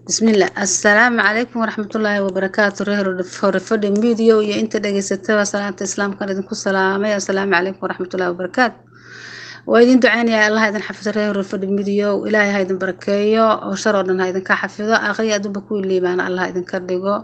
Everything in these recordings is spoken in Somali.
bismillah assalaamu calaykum waraxmatullaahi wabarakaatu reer horefadhi midiyo iyo inta dhegeysataba salaanta islaamkan idinku salaamay assalaamu calaykum waraxmatullaahi wabarakaatu waa idin duceynayaa allah idin xafido reer horefadhi midiyo ilaahay ha idin barakeeyo oo shar oo dhan ha idinka xafido aqri adduunba ku liibaana allah idinka dhigo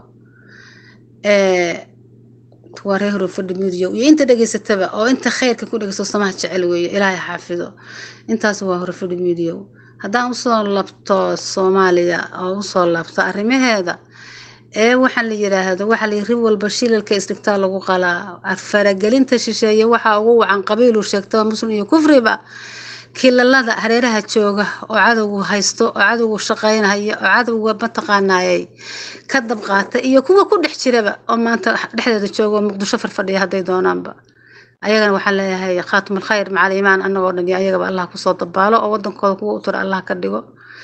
waa reer horefadhi midiyo iyo inta dhegeysataba oo inta khayrka ku dhegeysto samaha jecel weeye ilaahay xafido intaas waa horefadhi midiyo haddaan usoo labto soomaaliya oo usoo labto arrimaheeda ee waxaa la yiraahdo waxaa la rib walba shilalka isdhigtaa lagu qalaa faragelinta shisheeye waxaa ugu wacan qabiilu sheegtaba muslim iyo kufriba kilalada hareeraha jooga oo cadowgu haysto oo cadowgu shaqeynaya oo cadowga mataqaanayay ka dabqaata iyo kuwa ku dhex jiraba oo maanta dhexdeeda jooga oo muqdisho farfadhiya hadday doonaanba ayagana waxaan leeyahay khaatim alkhayr macal iimaan annagoo dhan iyo ayagaba allah kusoo dabaalo oo wadankooda kuwa u tura allah ka dhigo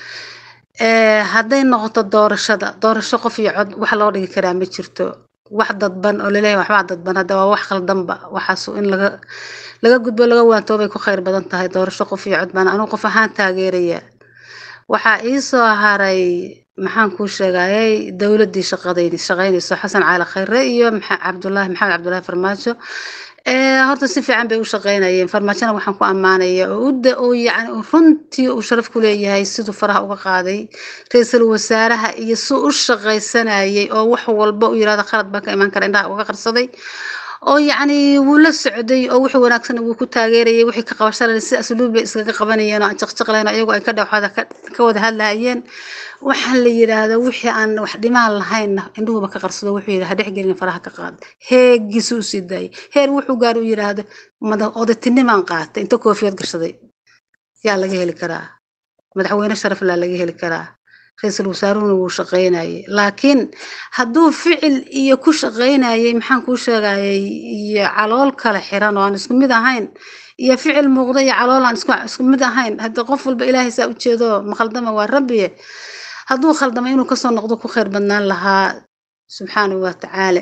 hadday noqoto doorashada doorasho qof iyo cod wax loo dhigi karaa ma jirto wax dadban oo laleeyahay waxbaa dadban hadda waa wax khaldanba waxaas in laga laga gudbo laga waantoobay ku khayr badan tahay doorasho qof iyo cod baan anugu qof ahaan taageeraya waxaa iisoo haray maxaan kuu sheegayay dowladdii shaqadayn shaqaynayso xasan caali khayre iyo cabdulaahi maxamed cabdulaahi farmaajo horta si fiican bay u shaqeynayeen farmaajona waxaan ku ammaanaya oo udda oo yacni runtii uu sharaf ku leeyahay siduu faraha uga qaaday ra-iisul wasaaraha iyo suu u shaqaysanayay oo wax walba u yirahdo khalad baan ka imaan kara indhaha uga qarsaday oo yacni wuu la socday oo wixii wanaagsan wuu ku taageerayay wixii ka qabashalay si asluub bay iskaga qabanayeen oo aan jaqjaqlayn oo iyagu ay ka dhawxada ka wada hadlayeen waxaa la yidhaahda wixii aan wax dhimaan lahaynna indhuhuba ka qarsado wuxuu yidhi ha dhexgelin faraha ka qaad heegiisu u sii daayay heer wuxuu gaar u yidhaahdo odatinimaan qaatay inta koofiyad gashaday yaa laga heli karaa madaxweyne sharaf laa laga heli karaa ra-iisul wasaaruhuna wuu shaqaynayay laakiin hadduu ficil iyo ku shaqaynayay maxaan kuu sheegayay iyo calool kale xiran oo aan isku mid ahayn iyo ficil muuqda iyo calool aan isku mid ahayn hadda qof walba ilaahay saa ujeedo maqaldama waa rabbiye hadduu khaldamo inuu kasoo noqdo ku khayr badnaan lahaa subxaanahu wa tacaala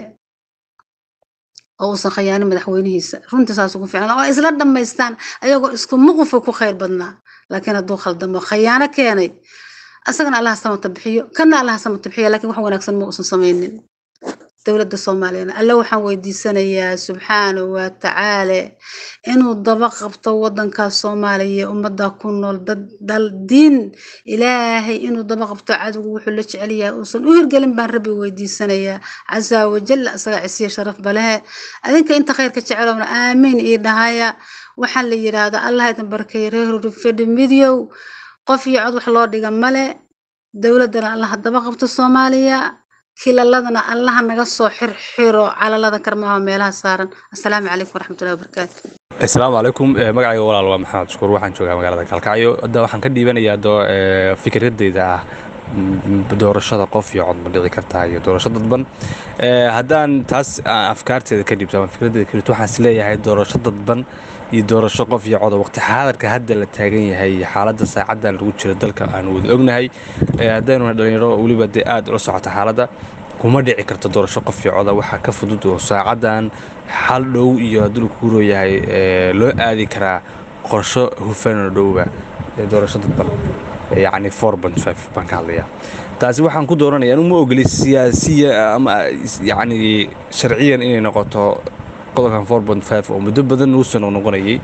oo uusan khayaanin madaxweynihiisa runtii saas ugu fiican oo isla dhammaystaan ayagoo isku muqufa ku khayr badnaa laakiin hadduu khaldamo khayaano keenay asagana allaha samata bixiyo kana allaha samata bixiyo laakiin wax wanaagsan ma uusan samaynin dowladda soomaaliyana alle waxaan weydiisanayaa subxaanahu wa tacaala inuu daba qabto wadankaas soomaaliya ummadda ku nool dad dal diin ilaahay inuu daba qabto cadowgu wuxuu la jecel yahay uusan u hirgelin baan rabbi weydiisanayaa casaa wajalla isaga cisiya sharaf balehe adinka inta khayrka jecelowna aamiin ii dhahaya waxaan la yidhaahdaa allah idin barkeeya reer fedhi midyow qof iyo cod wax loo dhiga male dowladdana allaha daba qabto soomaaliya kilaladana allaha naga soo xirxiro calalada karmaha meelaha saaran assalaamu calaykum waraxmatullahi wabarakaatu asalaamu calaykum magacayga walaal waa maxamed shukuur waxaan joogaa magaalada kalkacyo hadda waxaan ka dhiibanayaa fikradeyda ah doorashada qof iyo cod ma dhici kartaa iyo doorasho dadban haddaan taas afkaarteeda ka dhiibto ama fikradeeda ka dhiibto waxaan is leeyahay doorasho dadban iyo doorasho qof iyo coda waqti xaadarka hadda la taagan yahay xaaladda saacaddan lagu jiro dalka aan wada ognahay haddaynu dhalinyaro weliba dee aad ula socota xaaladda kuma dhici karto doorasho qof iyo coda waxaa ka fudud oo saacaddan xal dhow iyo hadduu la kuuroo yahay loo aadi karaa qorsho hufanoo dhowba doorasho dadban yacni four point five baan ka hadlayaa taasi waxaan ku dooranaya anu ma ogoli siyaasiya ama yacni sharciyan inay noqoto qodobkan four point five oo muddo badan uusan noqonayay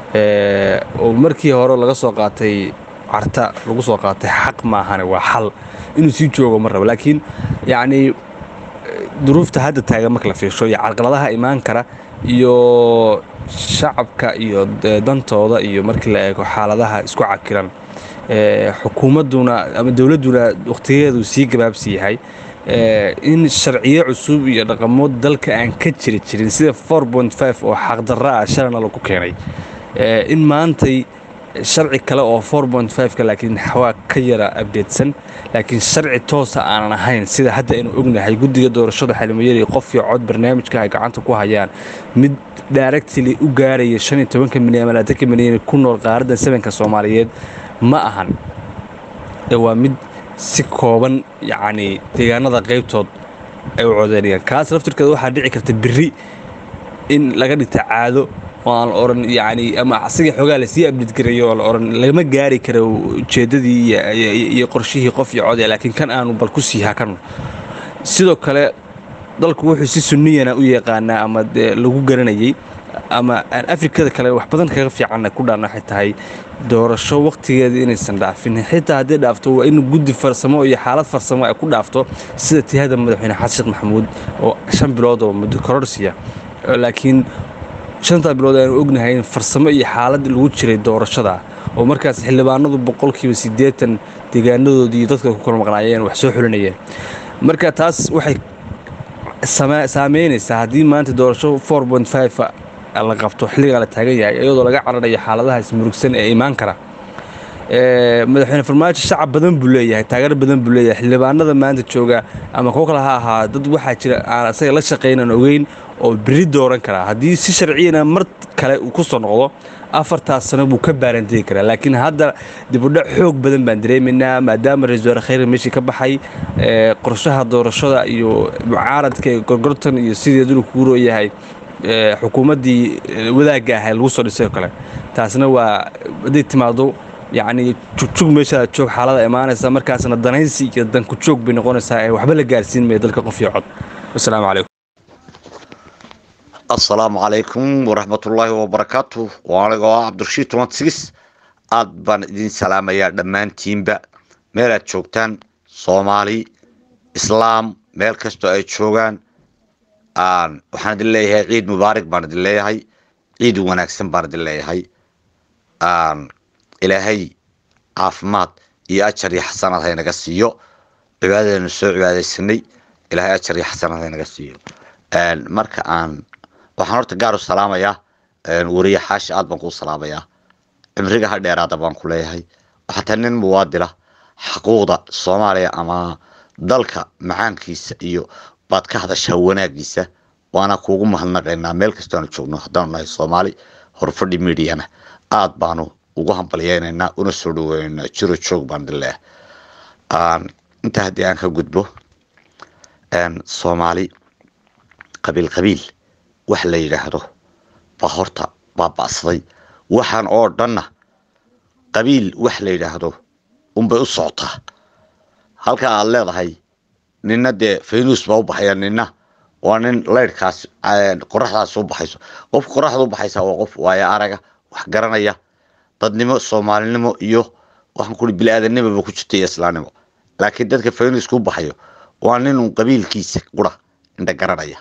oo markii hore laga soo qaatay carta lagu soo qaatay xaq maahane waa xal inuu sii joogo ma rabo laakiin yacni duruufta hadda taagan marka la fiirsho iyo carqaladaha imaan kara iyo shacabka iyo dantooda iyo markii la eego xaaladaha isku cakiran xukuumadduna ama dowladduna wakhtigeedu sii gabaabsi yahay in sharciyo cusub iyo dhaqamo dalka aan ka jiri jirin sida four point five oo xaqdarra ah shalana lagu keenay in maantay sharci kale oo four point five-ka laakiin waa ka yara abdeedsan laakiin sharci toosa aanan ahayn sida hadda aynu ognahay guddiga doorashada xalimayari qof iyo cod barnaamijka ay gacanta ku hayaan mid directly u gaaraya shan iyo tobanka milyan ama labaatanka milyan ku nool qaaradda sebenka soomaaliyeed ma ahan waa mid si kooban yacni deegaanada qaybtood ay u codeynayaan kaas laftirkeeda waxaa dhici karta berri in laga dhigta caado oo aan la oran yacni ama asiga xoogaa lasii abdid garayo oo la oran lama gaari karo ujeeddadii iyo- iyo iyo qorshihii qof iyo codee laakiin kan aanu bal ku sii hakan sidoo kale dalku wuxuu si sunniyana u yaqaanaa ama dee lagu garanayay ama aan afrikada kale wax badan kaga fiicanna ku dhaana waxay tahay doorasho waqtigeeda inaysan dhaafin xitaa haddii dhaafto waa in guddi farsamo iyo xaalad farsamo ay ku dhaafto sida tihada madaxweyne xasan sheekh maxamuud oo shan bilood oo muddo kororsiya laakiin shantaa bilood aanu ognahay in farsamo iyo xaalad lagu jiray doorashada oo markaas xildhibaanadu boqolkiiba siddeetan deegaanadoodii iyo dadka ku kala maqnaayeen wax soo xulinayeen marka taas waxay sama- saameynaysaa haddii maanta doorasho 4.5 la qabto xilligaa la taagan yahay iyadoo laga cararayo xaaladaha ismurugsan ee imaan kara Ee, madaxweyne farmaajo shacab badan buu leeyahay taageero badan buu leeyahay xildhibaanada maanta jooga ama kuwo kale ha ahaa dad waxaa jira aan asaga la shaqaynan ogeyn oo beri dooran karaa haddii si sharciyana mar kale uu ku soo noqdo afartaas sano buu ka baarantegi karaa laakiin hadda dibudhac xoog badan baan dareemaynaa maadaama ra-iisul wasaare khayre meeshii ka baxay ee, qorshaha doorashada iyo mucaaradka iyo gorgortan iyo sideeduna kugu rooyahay ee, xukuumaddii ee, wadaagga ahay lagu soo dhisay oo kale taasna waa hadday timaado yacni jugjug meeshaa joog xaalada imaanaysa markaasna danaysi iyo danku joog bay noqonaysaa ee waxba la gaarsiin maya dalka qof iyo cod wasalaamu calaykum asalaamu calaykum waraxmatullaahi wabarakaatu waa anigoo ah cabdirashiid toban sigis aad baan idin salaamayaa dhammaantiinba meelaad joogtaan soomaali islaam meel kastoo ay joogaan aan waxaan idin leeyahay ciid mubaarak baan idin leeyahay ciid wanaagsan baan idin leeyahay aan ilaahay caafimaad iyo ajar iyo xasanaad haynaga siiyo cibaadadeenu soo cibaadaysanay ilaahay ajar iyo xasanaad haynaga siiyo Een, marka aan waxaan horta gaar u salaamayaa een, wariye xaashi aad baan kuu salaamayaa cimriga ha dheeraada baan ku leeyahay xataa nin muwaadila xaquuqda soomaaliya ama dalka macaankiisa iyo baad ka hadashaa wanaagiisa waana kuugu mahadnaqaynaa meel kastoo aanu joogno haddaanu nahay soomaali horfadhi midiana aad baanu ugu hambalyeynaynaa una soo dhaweynaynaa jiro joog baan idin leeyahay Aan- intaa haddii aan ka gudbo een, soomaali qabiil qabiil wax la yidhaahdo baa horta baaba'saday waxaan oo dhanna qabiil wax la yidhaahdo unbay u socotaa halka aad leedahay nina dee faynus baa u baxaya nina waa nin leyrhkaas qoraxdaas u baxayso qof qoraxda u baxaysa waa qof waayo araga wax garanaya dadnimo soomaalinimo iyo waxaan kuri bili-aadanimoba ku jirta iyo islaamnimo laakiin dadka faynuska u baxayo waa nin un qabiilkiisa qura indha garanaya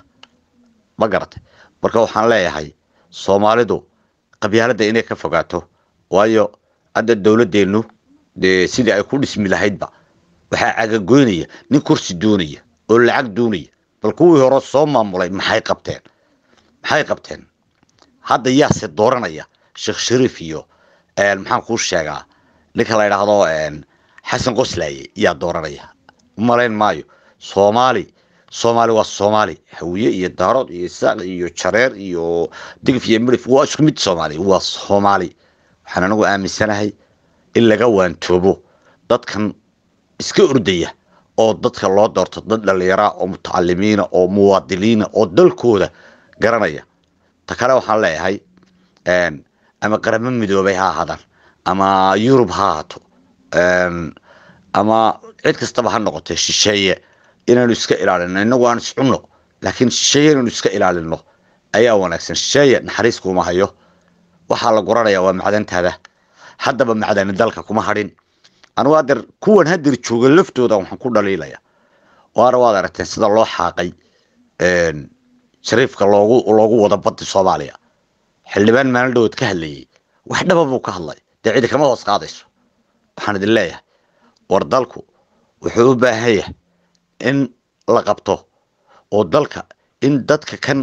ma garatay marka waxaan leeyahay soomaalidu qabyaaladda inay ka fogaato waayo hadda dowladeennu dee sidii ay ku dhismi lahaydba waxaa cagagoynaya nin kursi doonaya oo lacag doonaya bal kuwii hore soo maamulay maxay qabteen maxay qabteen hadda yaase dooranaya sheekh shariif iyo een, maxaan kuu sheegaa ninka la idhaahdo een, xasan qoslaaye yaa dooranaya umalayn maayo soomaali soomaali waa soomaali hawiye iyo daarood iyo isaaq iyo jareer iyo digif iyo midhif waa isku mid soomaali waa soomaali waxaan anigu aaminsanahay in laga waantoobo dadkan iska ordaya oo dadka loo doorto dad dhallinyara oo mutacalimiina oo muwaadiniina oo dalkooda garanaya ta kale waxaan leeyahay een, ama qaramo midoobay ha ahaadaan ama yurub ha ahaato een, ama cid kastaba ha noqotee shisheeye inaanu iska ilaalino inagu aan iscunno laakiin shisheeye inaanu iska ilaalino ayaa wanaagsan shisheeye naxariis kuma hayo waxaa la guranaya waa macdantaada haddaba macdani dalka kuma hadhin anigu hadeer kuwan hadeer jooga laftooda waxaan ku dhaliilaya waana waad aragteen sida loo xaaqay een, shariifka loogu loogu wado baddi soomaaliya xildhibaan maalin dhawood ka hadlayay wax dhaba buu ka hadlay dee cidi kama hoos qaadayso waxaan idin leeyahay war dalku wuxuu u baahan yahay in la qabto oo dalka in dadka kan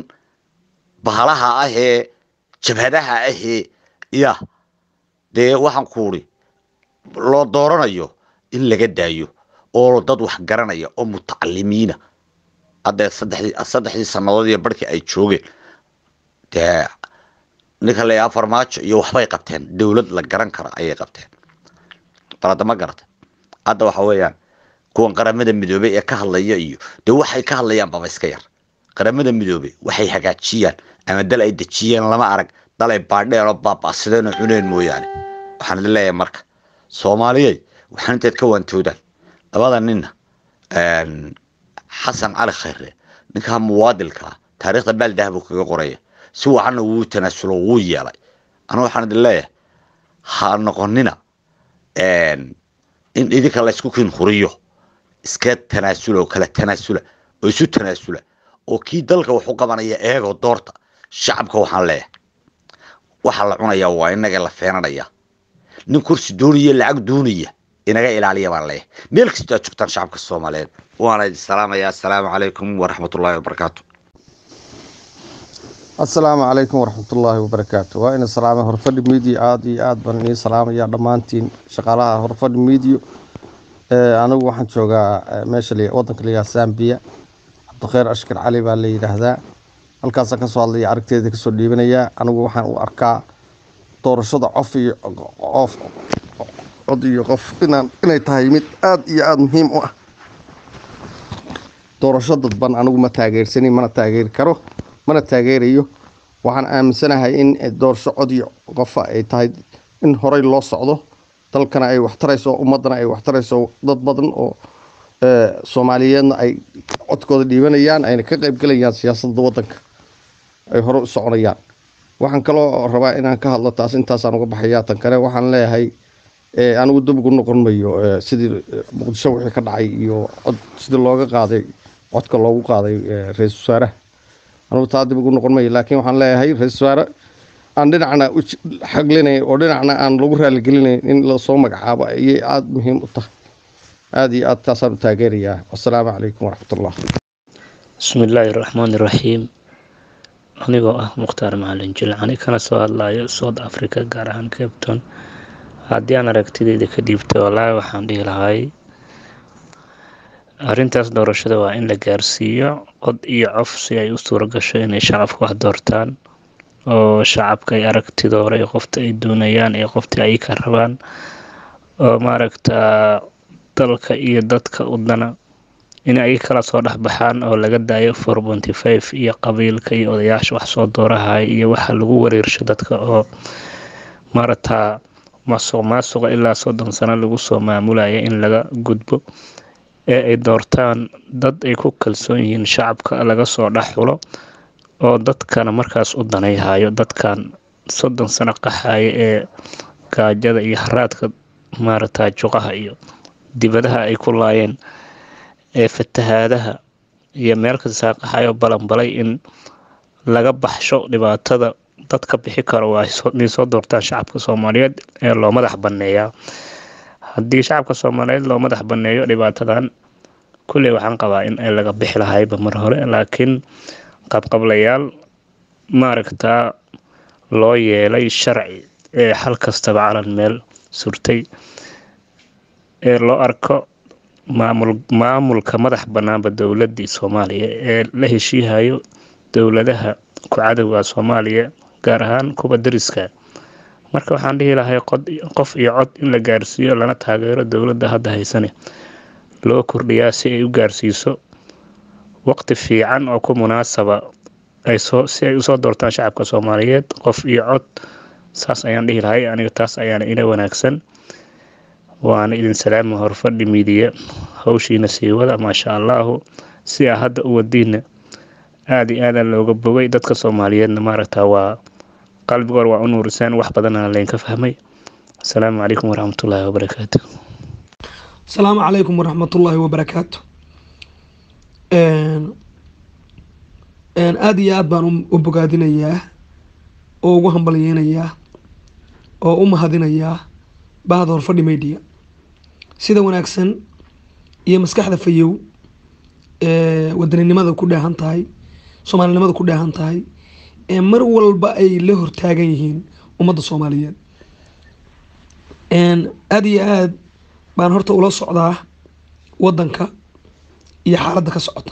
bahalaha ah ee jabhadaha ahee ya dee waxaan kuuri loo dooranayo in laga daayo oo dad wax garanaya oo mutacalimiina hadda saddexdii saddexdii sannadood iyo barhkii ay joogeen dee ninka la yahaa farmaajo iyo waxbay qabteen dowlad la garan karo ayay qabteen bal hadda ma garata hadda waxa weeyaan kuwan qaramada midoobey ee ka hadlaya iyo dee waxay ka hadlayaan baba iska yar qaramada midoobey waxay hagaajiyaan ama dal ay dejiyeen lama arag dalay baadheen oo baaba'sadeen oo cuneen mooyaane waxaan idin leeyahay marka soomaaliyey waxaan intayd ka waantoodaan labada ninna xasan cali khayre ninkaa muwaadilka ah taariikhda baaldah buu kaga qoraya si wacanna wuu tanaasulo wuu yeelay anu waxaan idin leeyahay ha noqonina in idinka laysku kin huriyo iska tanaasula oo kala tanaasula oo isu tanaasula oo kii dalka wax u qabanaya eegoo doorta shacabka waxaan leeyahay waxaa la cunayaa waa inaga la feenanaya nin kursi doonaya lacag doonaya inaga ilaaliya baan leeyahay meel kastoo aad joogtaan shacabka soomaaliyeed waana idin salaamaya assalaamu calaykum waraxmatullaahi wabarakaatu assalaamu calaykum waraxmatullaahi wabarakaatu waa ina salaamay horfadhi media aada iyo aad baan inii salaamaya dhammaantiin shaqaalaha horfadhi media anigu waxaan joogaa meesha wadanka la yidhaha zambia cabdikheer ashkar cali baa la yidhaahdaa halkaasaan kasoo hadlaya aragteeda kasoo dhiibanayaa anigu waxaan u arkaa doorashada cof iyo qof cod iyo qof inaan inay tahay mid aada iyo aada muhiim u ah doorasho dadban anigu ma taageersanin mana taageeri karo mana taageerayo waxaan aaminsanahay in doorasho cod iyo qofa ay tahay in horey loo socdo dalkana ay waxtarayso ummadana ay waxtarayso dad badan oo soomaaliyeedna ay codkooda dhiibanayaan ayna ka qaybgelayaan siyaasadda wadanka ay hore u soconayaan waxaan kaloo rabaa inaan ka hadlo taas intaasaan uga baxayaa tan kale waxaan leeyahay anigu dib ugu noqon mayo sidii muqdisho wixii ka dhacay iyo cod sidii looga qaaday codka loogu qaaday ra-iisul wasaaraha anigu taa dib ugu noqon mayo laakiin waxaan leeyahay ra-iisul wasaare aan dhinacna u xaglinayn oo dhinacna aan lagu raaligelinayn in lasoo magacaabo ayay aada muhiim u tahay aada iyo aad taasaan u taageerayaa wasalaamu calaykum waraxmatullah bismi illaahi raxmaan iraxiim anigoo ah mukhtaar macalin jilcani kana soo hadlayo south africa gaar ahaan capton haddii aan aragtideyda ka dhiibto wallaahi waxaan dhihi lahay arrintaas doorashada waa in la gaarsiiyo cod iyo cof si ay u suuro gasho inay shacabka wax doortaan oo shacabka ay aragtidooda iyo qofta ay doonayaan iyo qofta ay ka rabaan oo maaragtaa dalka iyo dadka udana in ay kala soo dhexbaxaan oo laga daayo four ponty five iyo qabiilka iyo odayaasha wax soo doorahaya iyo waxa lagu wareersho dadka oo maaragtaa masuq maasuqa ilaa soddon sano lagu soo maamulaya in laga gudbo ee ay doortaan dad ay ku kalsoon yihiin shacabka laga soo dhex xulo oo dadkana markaas u danayhayo dadkan soddon sano qaxaya ee gaajada iyo haraadka maaragtaa juqaha iyo dibadaha ay ku laayeen ee fatahaadaha iyo meel kastaa qaxayo balanbalay in laga baxsho dhibaatada dad ka bixi karo waa inay soo doortaan shacabka soomaaliyeed ee loo madax banneeyaa haddii shacabka soomaaliyeed loo madax banneeyo dhibaatadan kulley waxaan qabaa in ay laga bixi lahayba mar hore laakiin qabqablayaal maaragtaa loo yeelay sharci ee xal kastaba calan meel surtay ee loo arko maamul maamulka madax bannaanba dowladdii soomaaliya ee la heshiihayo dowladaha ku cadowga soomaaliya gaar ahaan kuwa dariska marka waxaan dhihi lahay qof iyo cod in la gaarsiiyo lana taageero dowladda hadda haysane loo kordhiyaa si ay u gaarsiiso waqti fiican oo ku munaasaba si ay usoo doortaan shacabka soomaaliyeed qof iyo cod saas ayaan dhihi lahay aniga taas ayaana ila wanaagsan waana idin salaama horfadhi miidiya hawshiina sii wada maasha allaahu si aa hadda u wadiina aada iyo aada looga bogay dadka soomaaliyeedna maaragta waa qalbigoor waa u nuurisaan wax badanana laynka fahmay asalaamu calaykum waraxmatullaahi wabarakaatu asalaamu calaykum waraxmatullaahi wabarakaatu aada iyo aad baan u bogaadinayaa oo ugu hambalyeynayaa oo u mahadinayaa bahda horfadhi media sida wanaagsan iyo maskaxda fayow ee wadaninimada ku dheehan tahay soomaalinimada ku dheehan tahay ee mar walba ay la hortaagan yihiin ummadda soomaaliyeed aada iyo aad baan horta ula socdaa wadanka iyo xaaladda ka socota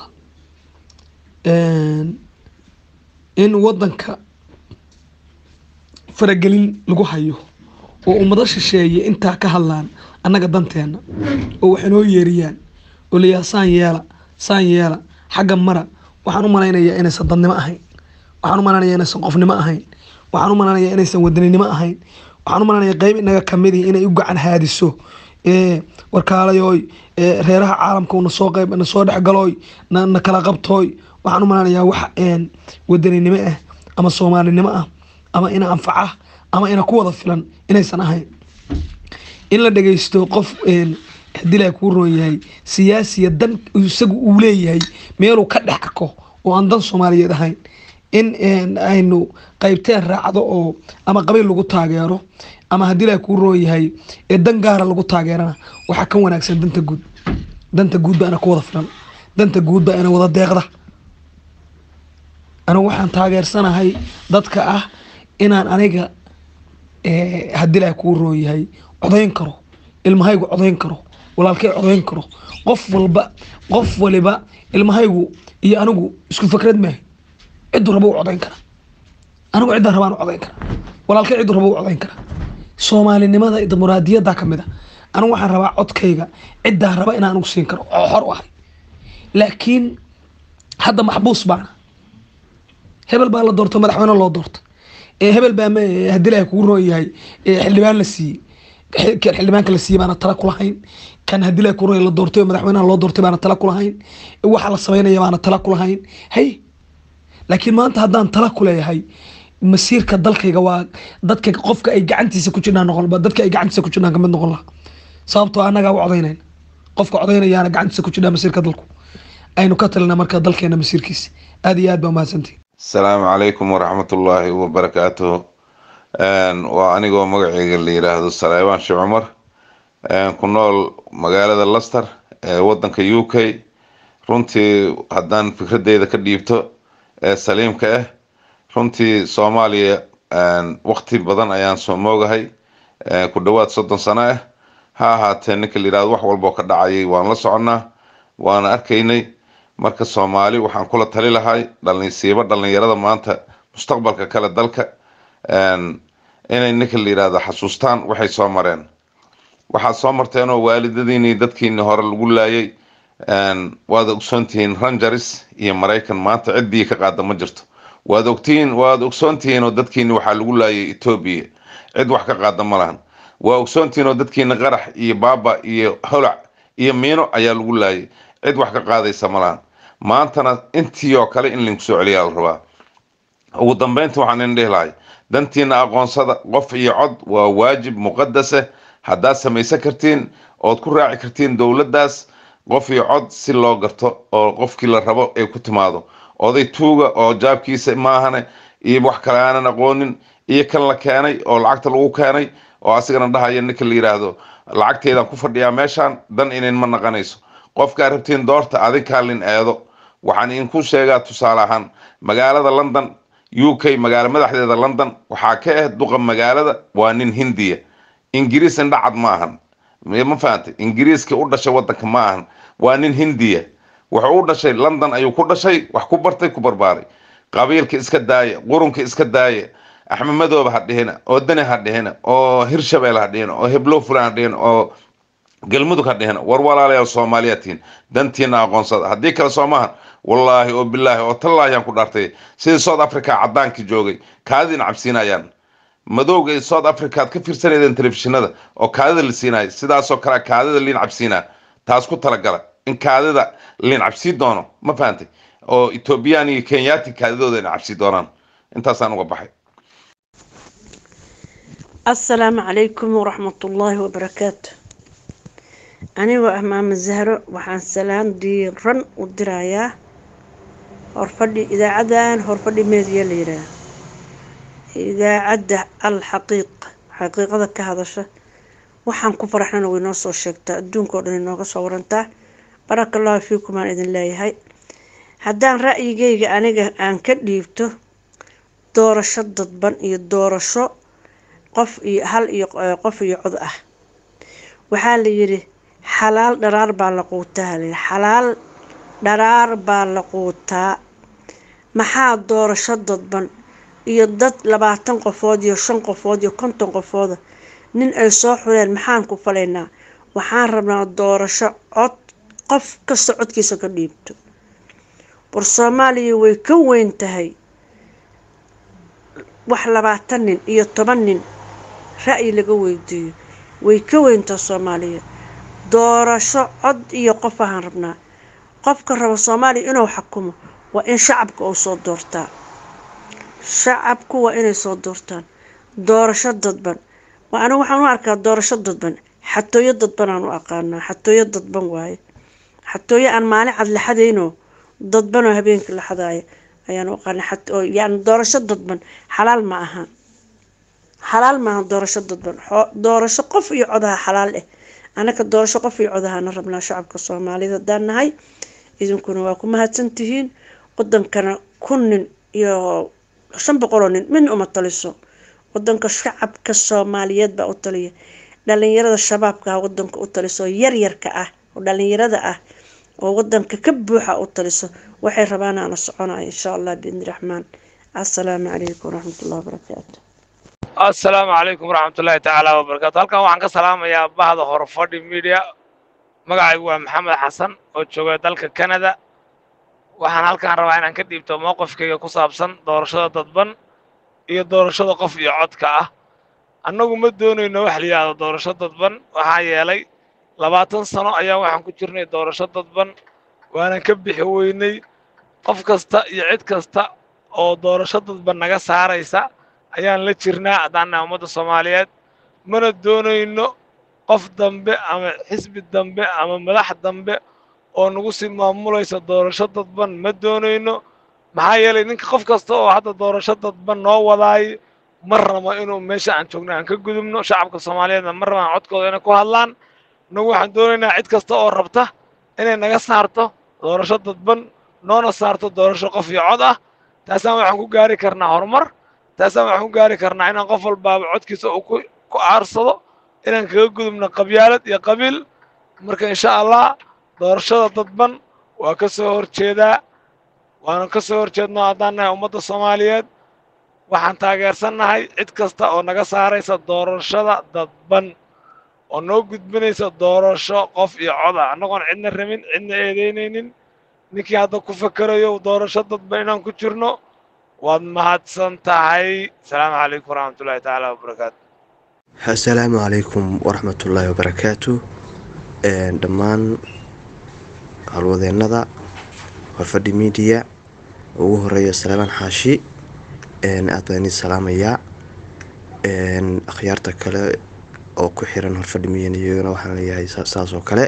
in wadanka faragelin lagu hayo oo ummado shisheeye intaa ka hadlaan annaga danteena oo wax inoo yeeriyaan oo layaha saan yeela saan yeela xagga mara waxaan u malaynayaa inaysan dadnimo ahayn waxaan u malaynayaa inaysan qofnimo ahayn waxaan u malanaya inaysan wadaninimo ahayn waxaan u malanaya qeyb inaga kamid ihi inay u gacan haadiso ee warkaalayoy ee reeraha caalamka na soo qeyb na soo dhexgalooy na na kala qabtooy waxaan u malanayaa wax een wadaninimo ah ama soomaalinimo ah ama ina anfaca ama ina ku wada filan inaysan ahayn in la dhageysto qof een haddii ilaahay kuu roon yahay siyaasiya dan isagu uu leeyahay meeluu ka dhex arko oo aan dan soomaaliyeed ahayn in een, aynu qaybteen raacdo oo ama qabiil lagu taageero ama haddii ilaahay kuu roon yahay ee dan gaara lagu taageerana waxaa ka wanaagsan danta guud danta guud baa ina ku wada filan danta guud baa ina wada deeqda anigu waxaan taageersanahay dadka ah inaan aniga eh, haddii ilaahay kuu roon yahay codayn karo ilmahaygu codayn karo walaalkay codayn karo qof walba qof waliba ilmahaygu iyo anigu isku fikrad maaha ciddu rabo u codayn kara anigu ciddaa rabaan u codayn kara walaalkay ciddu rabo u codayn kara soomaalinimada iyo dimuqraadiyadda ka mid a anigu waxaan rabaa codkayga ciddaa raba inaan anigu siin karo oo xor u ahay laakiin hadda maxbuus baana hebel baa la doorto madaxweyne loo doorto ee hebel baa ma haddii ilaahay kugu roon yahay ee xildhibaan la siiyey Xil- kan xildhibaanka la siiyey baana tala kulahayn kan haddii ilaahay kugu roon yahay la doortay oo madaxweynaha loo doortay baana tala kulahayn waxa la sameynaya baana tala kulahayn hay laakiin maanta haddaan tala ku leeyahay masiirka dalkayga waa dadka qofka ay gacantiisa ku jirnaan noqon dadka ay gacantiisa ku jirnaan kamid noqon lahaa sababtoo annagaa u codaynayna qofka codaynayaana gacantiisa ku jirnaa masiirka dalku aynu ka talinaa marka dalkeena masiirkiisa aad iyo aad baa mahadsantihi asalaamu calaykum waraxmatullaahi wabarakaatuhu Een, waa anigoo magacayga la yidhaahdo saleebaan sheekh cumar een, ku nool magaalada laster ee wadanka u k runtii haddaan fikradeyda ka dhiibto ee saliimka ah runtii soomaaliya een, waqti badan ayaan soo moogahay een, ku dhowaad soddon sano ah ha ahaatee ninka la yidhahdo wax walboo ka dhacayay waan la soconnaa waana arkaynay marka soomaali waxaan kula tali lahay dhalinsiiba dhalinyarada maanta mustaqbalka kale dalka een, inay ninka la yidhaahdo xasuustaan waxay soo mareen waxaad soo marteenoo waalidadiini dadkiini hore lagu laayay een, waad ogsoontihiin rangers iyo maraykan maanta ciddii ka qaada ma jirto waad ogtihiin waad ogsoontihiin oo dadkiini waxaa lagu laayay etoobiya cid wax ka qaada ma lahan waa ogsoontihiin oo dadkiini qarax iyo baaba iyo holac iyo miino ayaa lagu laayay cid wax ka qaadaysa ma lahan maantana intii oo kale in linku soo celiyaa la rabaa ugu dambeyntii waxaan idin dhihi lahay dantiina aqoonsada qof iyo cod waa waajib muqadase haddaad samaysan kartiin ood ku raaci kartiin dowladdaas qof iyo cod si loo garto oo qofkii la rabo ay ku timaado oday tuuga oo jaabkiisa maahane iyo wax kale aanan aqoonin iyo kan la keenay oo lacagta lagu keenay oo asigana dhahaya ninka la yidhaahdo lacagteedaan ku fadhiyaa meeshaan dan inin ma naqanayso qofkaa rabtiin doorta adinkaa lin eedo waxaan idinku sheegaa tusaale ahaan magaalada london u k magaalo madaxdeeda london waxaa ka ah duqa magaalada waa nin hindiya ingiriis indhacad ma ahan ma fahantay ingiriiska u dhashay wadanka ma ahan waa nin hindiya wuxuu u dhashay london ayuu ku dhashay wax ku bartay ku barbaaray qabiilka iska daaya qurunka iska daaya axmed madoobe ha dhihina oo dani ha dhihina oo hirshabeel ha dhihina oo heblow fulan ha dhihina oo galmudug ha dhihina war walaalayaal soomaaliya tihiin dantiina aqoonsada haddii kale soo maahan wallaahi oo bilaahi oo tallaahi aan ku dhaartay sidii south africa cadaankii joogay kaadidina cabsiinayaan madowga iyo south africa aad ka fiirsanaydeen telefishinada oo kaadida la siinaya sidaasoo kale kaadida liin cabsiinaa taas ku talagala in kaadida liin cabsii doono ma fahantay oo ethoobiyan iyo kenyaati kaadidooda ina cabsii doonaan intaasaan uga baxay asalaamu calaykum waraxmatullaahi wabarakaatu anigoo ah maama zahro waxaan salaan diiran u dirayaa horfadhi idaacadan horfadhi meediya la yidhaah idaacadda al xaqiiq xaqiiqada ka hadasha waxaan ku faraxnana way noo soo sheegtaa adduunka oo dhan inooga soo warantaa baraka allahu fiikum aan idin leeyahay haddaan ra'yigayga aniga aan ka dhiibto doorasho dadban iyo doorasho qof iyo hal iyo qof iyo cod ah waxaa la yidhi xalaal dharaar baa la quutaa halayidhi xalaal dharaar baa la quutaa maxaa doorasho dadban iyo dad labaatan qofood iyo shan qofood iyo konton qofooda nin ay soo xuleen maxaan ku falaynaa waxaan rabnaa doorasho cod qof kasta codkiisa ka dhiibto war soomaaliya way ka weyn tahay wax labaatan nin iyo toban nin ra'yi laga weydiiyo way ka weyntaa soomaaliya doorasho cod iyo qof ahaan rabnaa qofka raba soomaaliya inuu xakumo waa in shacabka uu soo doortaa shacabku waa inay soo doortaan doorasho dadban waa anigu waxaan u arkaa doorasho dadban xatooyo dadban aan u aqaanaa xatooyo dadban waaye xatooyo aan maalin cad la xadayno dadbanoo habeenkii la xadaayo ayaan u aqaanaa yani doorasho dadban xalaal ma aha xalaal maaha doorasho dadban doorasho qof iyo codaha xalaal eh anaka doorasho qof iyo codahaana rabnaa shacabka soomaalida haddaan nahay idinkuna waa ku mahadsantihiin wadankana kun nin iyo shan boqoloo nin midna uma taliso wadanka shacabka soomaaliyeed baa u taliya dhalinyarada shabaabka ah wadanka u taliso yaryarka ah oo dhalinyarada ah oo wadanka ka buuxa u taliso waxay rabaan aana soconaya insha allah biidni raxmaan assalaamu calaykum waraxmatullahi wabarakaatu assalaamu calaykum waraxmatullaahi tacaala wabarakaatu halkan waxaan ka salaamayaa bahda horfadhi media magacaygu waa maxamed xasan oo jooga dalka canada waxaan halkaan rabaa inaan ka dhiibto mowqifkayga ku saabsan doorashada dadban iyo doorashada qof iyo codka ah annagu ma doonayno wax la yidhaahdo doorasho dadban waxaa yeelay labaatan sano ayaa waxaan ku jirnay doorasho dadban waanan ka bixi weynay qof kasta iyo cid kasta oo doorasho dadban naga saaraysa ayaan la jirnaa haddaan nahay ummadda soomaaliyeed mana doonayno qof dambe ama xisbi dambe ama madax dambe oo nagu sii maamulaysa doorasho dadban ma doonayno maxaa yeelay ninka qof kasta oo hadda doorasho dadban noo wadaay ma rabo inuu meesha aan joogno aan ka gudubno shacabka soomaaliyeedna ma rabaan codkooda inay ku hadlaan nagu waxaan doonaynaa cid kasta oo rabta inay naga saarto doorasho dadban noona saarto doorasho qof iyo cod ah taasaan waxaan ku gaari karnaa horumar taasaan waxaan ku gaari karnaa inaan qof walbaaba codkiisa uu ku aarsado inaan kaga gudubno qabyaalad iyo qabiil marka insha allah doorashada dadban waa ka soo horjeedaa waanu ka soo horjeednoo haddaan nahay ummadda soomaaliyeed waxaan taageersannahay cid kasta oo naga saaraysa doorashada dadban oo noo gudbinaysa doorasho qof iyo cod ah annagoon cidna rabin cidna eedaynaynin ninkii hadda ku fakerayo doorasho dadban inaan ku jirno waad mahadsan tahay asalaamu calaykum waraxmatullaahi tacaala wabarakaatu assalaamu calaykum waraxmatullaahi wabarakaatu dhammaan howlwadeennada horfadhi miidiya ugu horeeya salaamaan xaashi aad baan idin salaamayaa akhyaarta kale oo ku xiran horfadhi miidiya iyagana waxaan leeyahay saas oo kale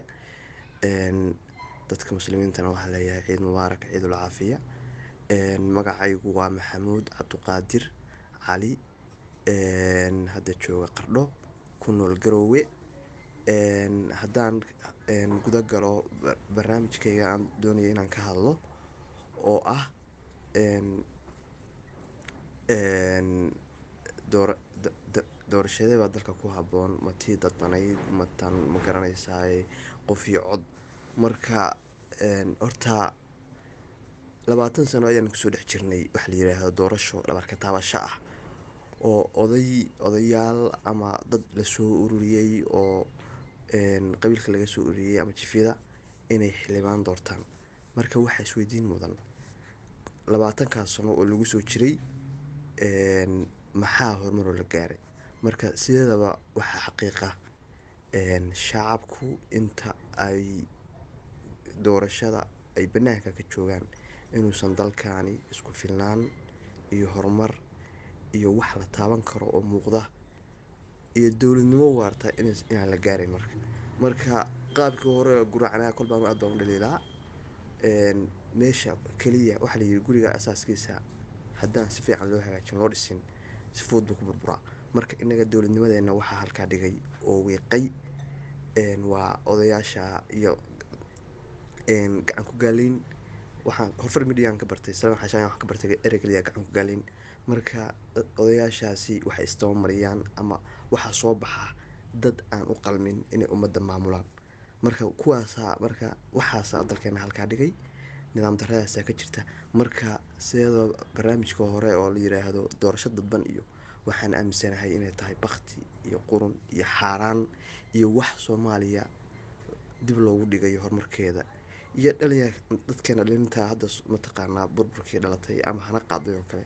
dadka muslimiintana waxaan leeyahay ciid mubaarak ciidul caafiya magacaygu waa maxamuud cabduqaadir cali hadda jooga qardho ku nool garoowe haddaan guda galo barnaamijkayga aan doonaya inaan ka hadlo oo ah doorashadee baa dalka ku habboon ma tii dadbanayd matan ma garanaysaa qof iyo cod marka horta labaatan sano ayaan kusoo dhex jirnay waxa la yidhaahdo doorasho dhabarka taabasho ah oo oday odayaal ama dad lasoo ururiyey oo qabiilka laga soo ururiyey ama jifyada inay xildhibaan doortaan marka waxaa isweydiin mudan labaatankaas sano oo lagu soo jiray maxaa horumaroo la gaaray marka sideedaba waxaa xaqiiqa shacabku inta ay doorashada ay banaanka ka joogaan inuusan dalkaani isku filnaan iyo horumar iyo wax la taaban karo oo muuqda iyo dowladnimo waarta inaan la gaarin marka marka qaabkii hore guracnaa kolbaan aad baan u dhaliilaa meesha keliya waxaa layidhi guriga asaaskiisa haddaan si fiican loo hagaajin loo dhisin si fuud buu ku burburaa marka inaga dowladnimadeenna waxaa halkaa dhigay oo wiiqay waa odayaasha iyo gacan ku gaalayn waxaan horfar midiyan ka bartay salaan xashaan waxaan ka bartay ereygaliya gacan ku gaalayn marka odayaashaasi waxay istabamariyaan ama waxaa soo baxa dad aan u qalmin inay ummadda maamulaan marka kuwaasaa marka waxaasaa dalkeena halkaa dhigay nidaam daradaasa ka jirta marka sideedoo barnaamijka hore oo la yiraahdo doorasho dadban iyo waxaan aaminsanahay inay tahay bakti iyo qurun iyo xaaraan iyo wax soomaaliya dib loogu dhigayo horumarkeeda iyo dhalinya dadkeena dhalinta hadda mataqaanaa burburkii dhalatay ama hana qaaday oo kale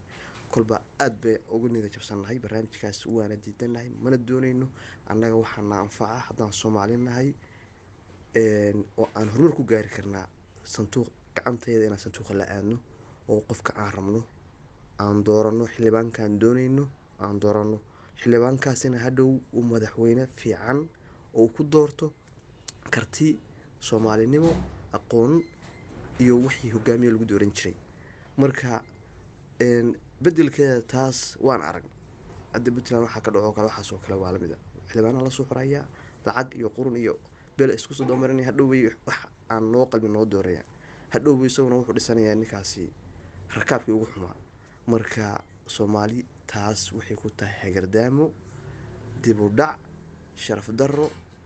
kolba aad bay ugu nida jabsannahay barnaamijkaas waana diidanahay mana doonayno annaga waxaana anfaca haddaan soomaali nahay oo aan horumar ku gaari karnaa sanduuq gacanteeda inaan sanduuqa la aadno oo qofka aan rabno aan dooranno xildhibaankaan doonayno aan dooranno xildhibaankaasina hadhow uu madaxweyne fiican oo ku doorto karti soomaalinimo aqoon iyo wixii hogaamiya lagu dooran jiray marka bedelkeeda taas waan arag hadda puntland waxaa ka dhaco kale waxaasoo kale waa lamid a xildhibaanaha lasoo xorayaa lacag iyo qurun iyo beel isku soo doomarinaya hadhowbay wax aan noo qalbin noo dooraya hadhowbay isaguna wuxuu dhisanayaa ninkaasi rakaabkii ugu xumaa marka soomaali taas waxay ku tahay hagardaamo dib u dhac sharaf darro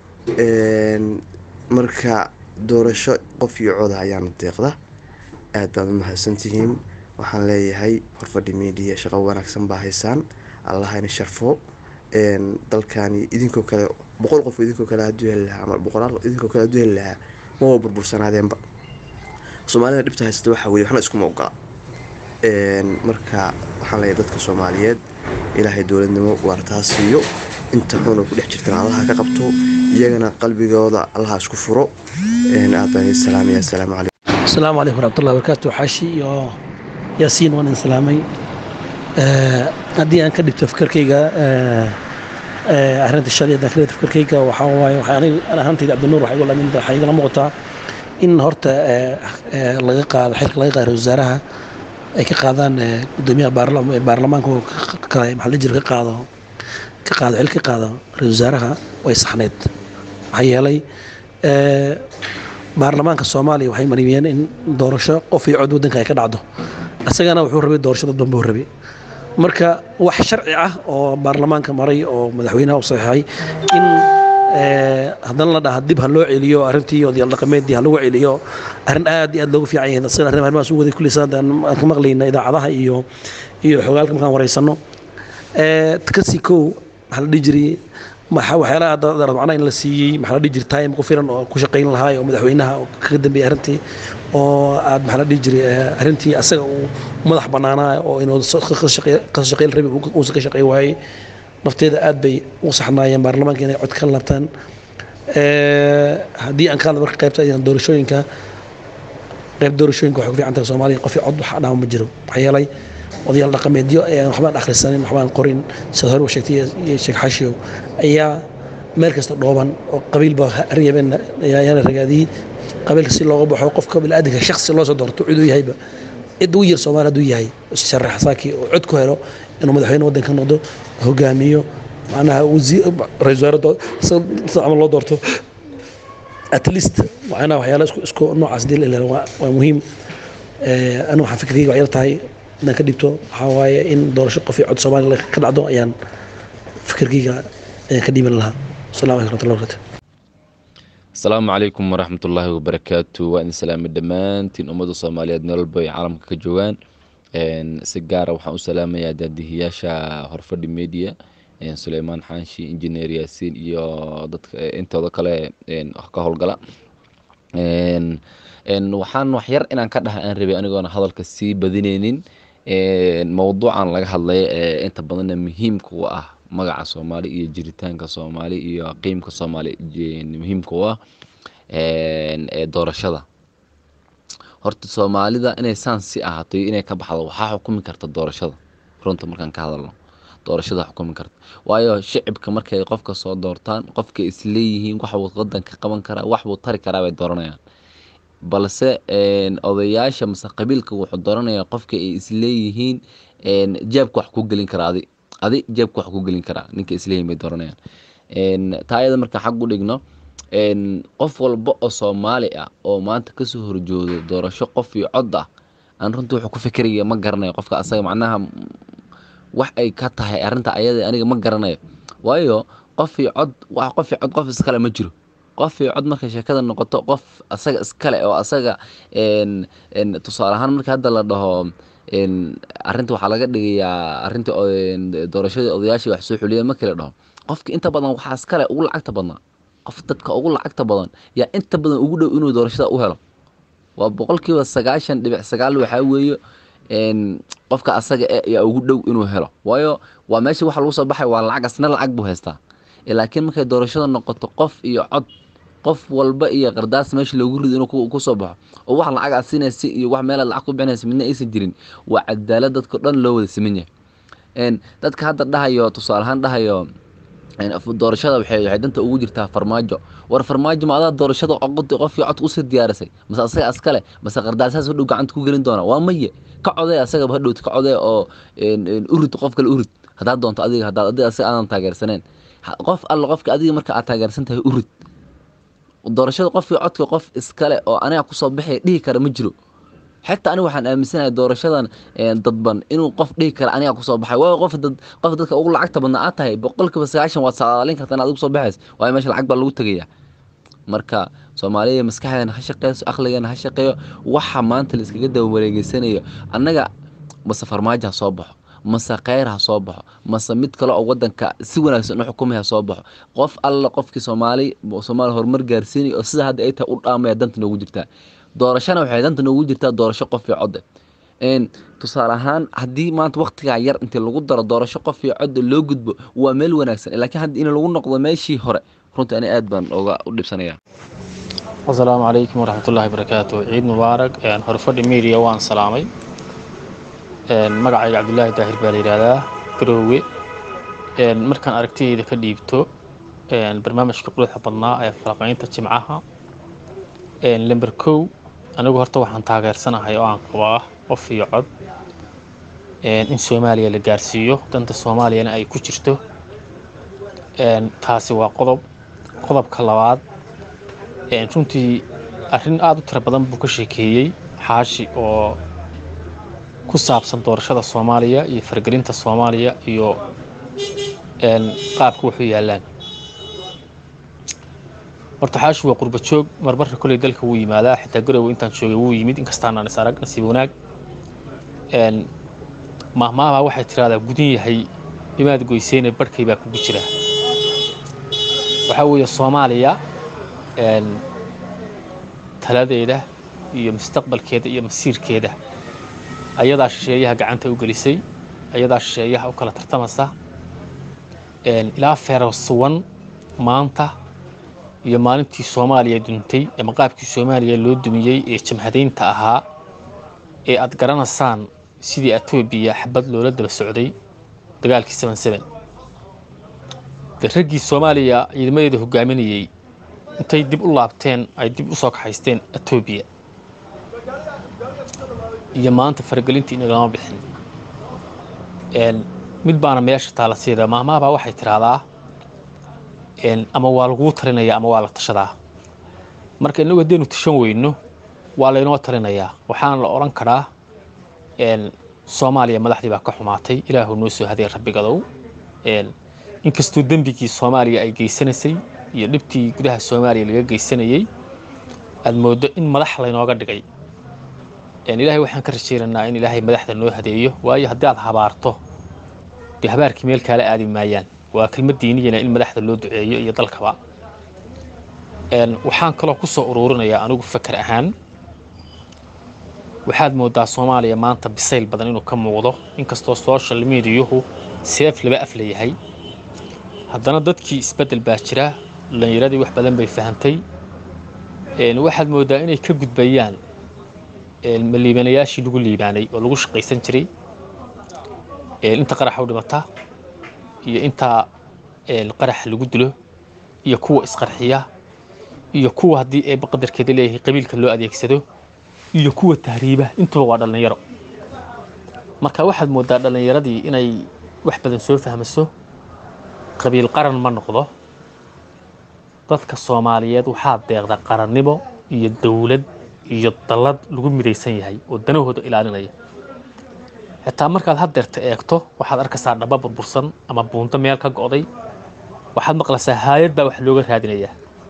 marka doorasho qof iyo coda ayaana deeqda aad baad u mahadsantihiin waxaan leeyahay horfadhi miidiya shaqo wanaagsan baa haysaan allahayna sharfo dalkani idinkoo kale boqol qof idinkoo kale haduu heli lahaa ama boqolaal idinkoo kale haduu heli lahaa maba burbursanaadeenba soomaalida dhibta haysata waxaa weye waxna iskuma ogola marka waxaan leeyahay dadka soomaaliyeed ilaahay dowladnimo waartaa siiyo inta xun oo ku dhex jirtana allaha ka qabto iyagana qalbigooda allaha isku furo aad baan idin salaamaya asalaamu calaykum asalaamu calaykum waraxmatullahi wabarakaatu xaashi iyo yaasiin waan idin salaamay haddii aan ka dhibto fikirkayga arrinta shalay haddaan ka dhibto fikirkayga waxaa waaye waxaa aniga ahaantayda cabdinuur waxaa igu lamin waxaa igala muuqataa in horta laga qaado xilka laga qaado wasaaraha ay ka qaadaan gudoomiyaha baarlamaanka oo kale maxaa la jira ka qaado ka qaado xil ka qaado ra-isul wasaaraha way saxneyd maxaa yeelay baarlamaanka soomaaliya waxay mariyeen in doorasho qof iyo cod waddanka ay ka dhacdo isagana wuxuu rabay doorashada danbuu rabay marka wax sharci ah oo baarlamaanka maray oo madaxweynaha u saxeexay in haddana la dhaha dib ha loo celiyo arrintii odayaal dhaqameedii ha lagu celiyo arrin aad iyo aad loogu fiican yahay sida arrin arrimahaas u waday kulli saan aan ka maqlayna idaacadaha iyo iyo xogaalka markaan wareysano kasi kow maxaa la dhihi jiray waxyaalaha macnaha in la siiyey maxaa la dhihi jiray time ku filan oo ku shaqayn lahaa oo madaxweynaha kaga dambeeyay arrintii oo aad maxaa la dhihi jiray arrintii asaga uu madax bannaanaa oo inuu ka shaqayn rabi uusan ka shaqayn waayey nafteeda aad bay u saxnaayeen baarlamaanka inay cod ka labtaan haddii aan ka hadla marka qaybta doorashooyinka qayb doorashooyinka waxay ku fiican tahay soomaaliya qof cod wax dhaama ma jiro maxaa yeelay odayaal dhaqameedyo ayaan waxbaan akhrisanin waxbaan qorin sida hore u sheegtay iyo sheekh xashiyow ayaa meel kasta dhooban oo qabiilba aryabeen ayaana ragaadiyey qabiilka si looga baxo qofka biniaadanka shaksi loo soo doorto ciduu yahayba cid ugu yar soomaali hadduu yahay sharax saaki oo cod ku helo inuu madaxweyne waddanka noqdo hogaamiyo macnaha ra-isul wasaare sida camal loo doorto at least macnaha waxyaala isku isku noocaas dil ilaa waa muhiim anu waxaan fikirkayga waxyar tahay inaan ka dhibto waxaa waaye in doorasho qof iyo cod soomaaliya ka dhacdo ayaan fikirkayga ayaan ka dhiiban lahaa assalamu alaikum warahmatullahi wabarakatu asalaamu calaykum waraxmatullaahi wabarakaatu waa idin salaamay dhammaantiin ummadda soomaaliyeed meel walba ay caalamka ka joogaan si gaara waxaan u salaamayaa daadihiyaasha horfadhi media suleymaan xaanshi injineer yaasiin iyo dadka intooda kale ka howlgala waxaan wax yar inaan ka dhaha aan rabay anigoona hadalka sii badineynin mowduucan laga hadlay inta badanna muhiimka u ah magaca soomaali iyo jiritaanka soomaali iyo qiimka soomaali muhiimka u ah doorashada horta soomaalida inay saan si ahaato iyo inay ka baxdo waxaa xukumi karta doorashada runta markaan ka hadalno doorashada xukumi karta waayo shicibka markay qofka soo doortaan qofka isleeyihiin waxbuu wadanka qaban karaa waxbuu tari karaa bay dooranayaan balse odayaasha mase qabiilka wuxuu dooranayaa qofka ay isleeyihiin jeebka wax ku gelin karaa adi adi jeebka wax ku gelin karaa ninka isleeyihiin bay dooranayaan taa ayada marka xag u dhigno qof walba oo soomaali ah oo maanta kasoo horjoodo doorasho qof iyo cod ah aan runtii wuxuu ku fikiraya ma garanayo qofka asaga macnaha wax ay ka tahay arrinta ayada aniga ma garanayo waayo qof iyo cod wax qof iyo cod qof iskale ma jiro qof iyo cod markay sheekada noqoto qof asaga iskale oo asaga tusaale ahaan marka hadda la dhaho arrinta waxaa laga dhigayaa arrinta doorashadii odayaashii wax soo xuliyeen markii la dhaho qofka inta badan waxaa iskale ugu lacagta badnaa qof dadka ugu lacagta badan yaa inta badan ugu dhow inuu doorashada u helo waa boqolkiiba sagaashan dhibic sagaal waxaa weeye een, qofka asaga eh ayaa ugu dhow inuu helo waayo waa meesha waxa lagu soo baxay waa lacag asna lacag buu haystaa Eh, laakiin markay doorashada noqoto qof iyo cod qof walba iyo qardaas meesha loogu rido inuu ku- ku soo baxo oo wax lacag aad siinaysa iyo wax meelaad lacag ku bixinaysa midna aysan jirin waa cadaalad dadka dhan loo wada siman yahay Een, dadka hadda dhahayo tusaale ahaan dhahayo een, af- doorashada waxay waxay danta ugu jirtaa farmaajo war farmaajo ma adaa doorashada oqoti qofkii codka usii diyaarisay mase asaga askale mase qardaasaas hadhow gacanta ku gelin doona waa maye ka codee asagaba hadhowt ka codee oo een, een, urid qof kale urid haddaad doonto adiga haddaad adiga asaga aadan taageersaneen Ha- qof alla qofka adiga marka aad taageersan tahay urid doorashada qofkii codka qof iskale oo aniga kusoo baxaya dhihi kara ma jiro xitaa aniga waxaan aaminsanahay doorashadan een, dadban inuu qof dhihi kara aniga kusoo baxay waayo qof dad qof dadka ugu lacagta badnaa aad tahay boqolkiiba sagaashan waad saadaalin kartaa inaad ugu soo baxays waayo meesha lacag baa lagu tegayaa marka soomaaliya maskaxdeena ha shaqeyso aqligeena ha shaqeeyo waxa maanta la iskaga daba wareegeysanayo annaga mase farmaajo ha soo baxo mase kheyr ha soo baxo mase mid kale oo wadanka si wanaagsan u xukumay ha soo baxo qof alla qofkii soomaali soomaali horumar gaarsiinaya oo sida hadda ay tahay u dhaamaya danta noogu jirtaa doorashana waxay danta noogu jirtaa doorasho qof iyo code een tusaale ahaan haddii maanta waqtigaa yar intii lagu daro doorasho qof iyo codda loo gudbo waa meel wanaagsan laakiin hadda in lagu noqdo meeshii hore runtii ani aad baan uga u dhibsanaya asalaamu calaykum waraxmatullaahi barakaatu ciid mubaarak een, horfadhi media waan salaamay een, magacayga cabdulaahi daahir baa la yidhaahdaa garoowe een, markaan aragtidayda ka dhiibto een, barnaamijka quruxda badnaa ee falaqaynta jimcaha een, lember kow anigu horta waxaan taageersanahay oo aan qabaa qof iyo cod een, in soomaaliya la gaarsiiyo danta soomaaliyana ay ku jirto een, taasi waa qodob qodobka labaad een, runtii arrin aada u tiro badan buu ka sheekeeyey xaashi oo ku saabsan doorashada soomaaliya iyo fargelinta soomaaliya iyo een, qaabka wuxuu yaallaan horta xaashi waa qurba joog marmarka koley dalka wuu yimaadaa xitaa garowe intaan joogay wuu yimid inkastaanaan is arag nasiib wanaag een, mahmaahbaa waxay tiraahdaa gudan yahay imaad goyseyne barhkay baa kugu jira waxaa weeye soomaaliya een, taladeeda iyo mustaqbalkeeda iyo masiirkeeda ayadaa shisheeyaha gacanta u gelisay ayadaa shisheeyaha u kala tartamasa een, ilaa feerasuwan maanta iyo maalintii soomaaliya duntay ama qaabkii soomaaliya loo dumiyey ee jamhadaynta ahaa ee aad garanaysaan sidii etoobiya xabad loola daba socday dagaalkii seven seven de raggii soomaaliya ciidamadeeda hogaaminayey intay dib u laabteen ay dib u soo kaxaysteen etoobiya iyo maanta faragelintii inagama bixin een, mid baana meesha taala siida maahmaahbaa waxay tiraahdaa een, ama waa laguu talinaya ama waa la tashadaa marka inagu haddaynu tashan weyno waa laynoo talinayaa waxaana la odhan karaa een, soomaaliya madaxdii baa ka xumaatay ilaahu noo soo haday rabbigadow een, inkastuu dembigii soomaaliya ay geysanaysay iyo dhibtii gudaha soomaaliya laga geysanayey aad mooddo in madax laynooga dhigay een, ilaahay waxaan ka rajaynaynaa in ilaahay madaxda noo hadeeyo waayo haddii aad habaarto dee habaarkii meel kaala aadi maayaan waa kelmad diiniyana in madaxda loo duceeyo iyo dalkaba een, waxaan kaloo ku soo uruurinayaa anigu fakar ahaan waxaad moodaa soomaaliya maanta bisayl badan inuu ka muuqdo inkastoo social mediahu seef laba af leeyahay haddana dadkii isbeddel baa jira dhallinyaradii wax badan bay fahantay een, waxaad moodaa inay ka gudbayaan een, ma liibanayaashii lagu liibaanay oo lagu shaqaysan jiray een, inta qaraxa u dhimata iyo inta een, qaraxa lagu dilo iyo kuwa isqarxiya iyo kuwa haddii eeba qadarkeeda leeyahay qabiilka loo adeegsado iyo kuwa tahriiba intuba waa dhallinyaro marka waxaad moodaa dhallinyaradii inay wax badan soo fahmayso qabiil qaran ma noqdo dadka soomaaliyeed waxaa deeqda qarannimo iyo dowlad iyo dallad lagu midaysan yahay oo danahooda ilaalinaya xitaa markaad haddeerta eegto waxaad arkaysaa dhaba burbursan ama buunto meel ka go'day waxaad maqlaysaa haayad baa wax looga raadinayaa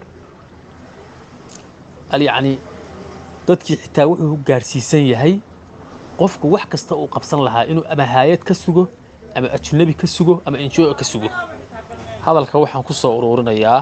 al yacni dadkii xitaa wuxuu gaarsiisan yahay qofku wax kasta uu qabsan lahaa inuu ama haayad ka sugo ama ajnabi ka sugo ama injoo ka sugo hadalka waxaan ku soo uruurinayaa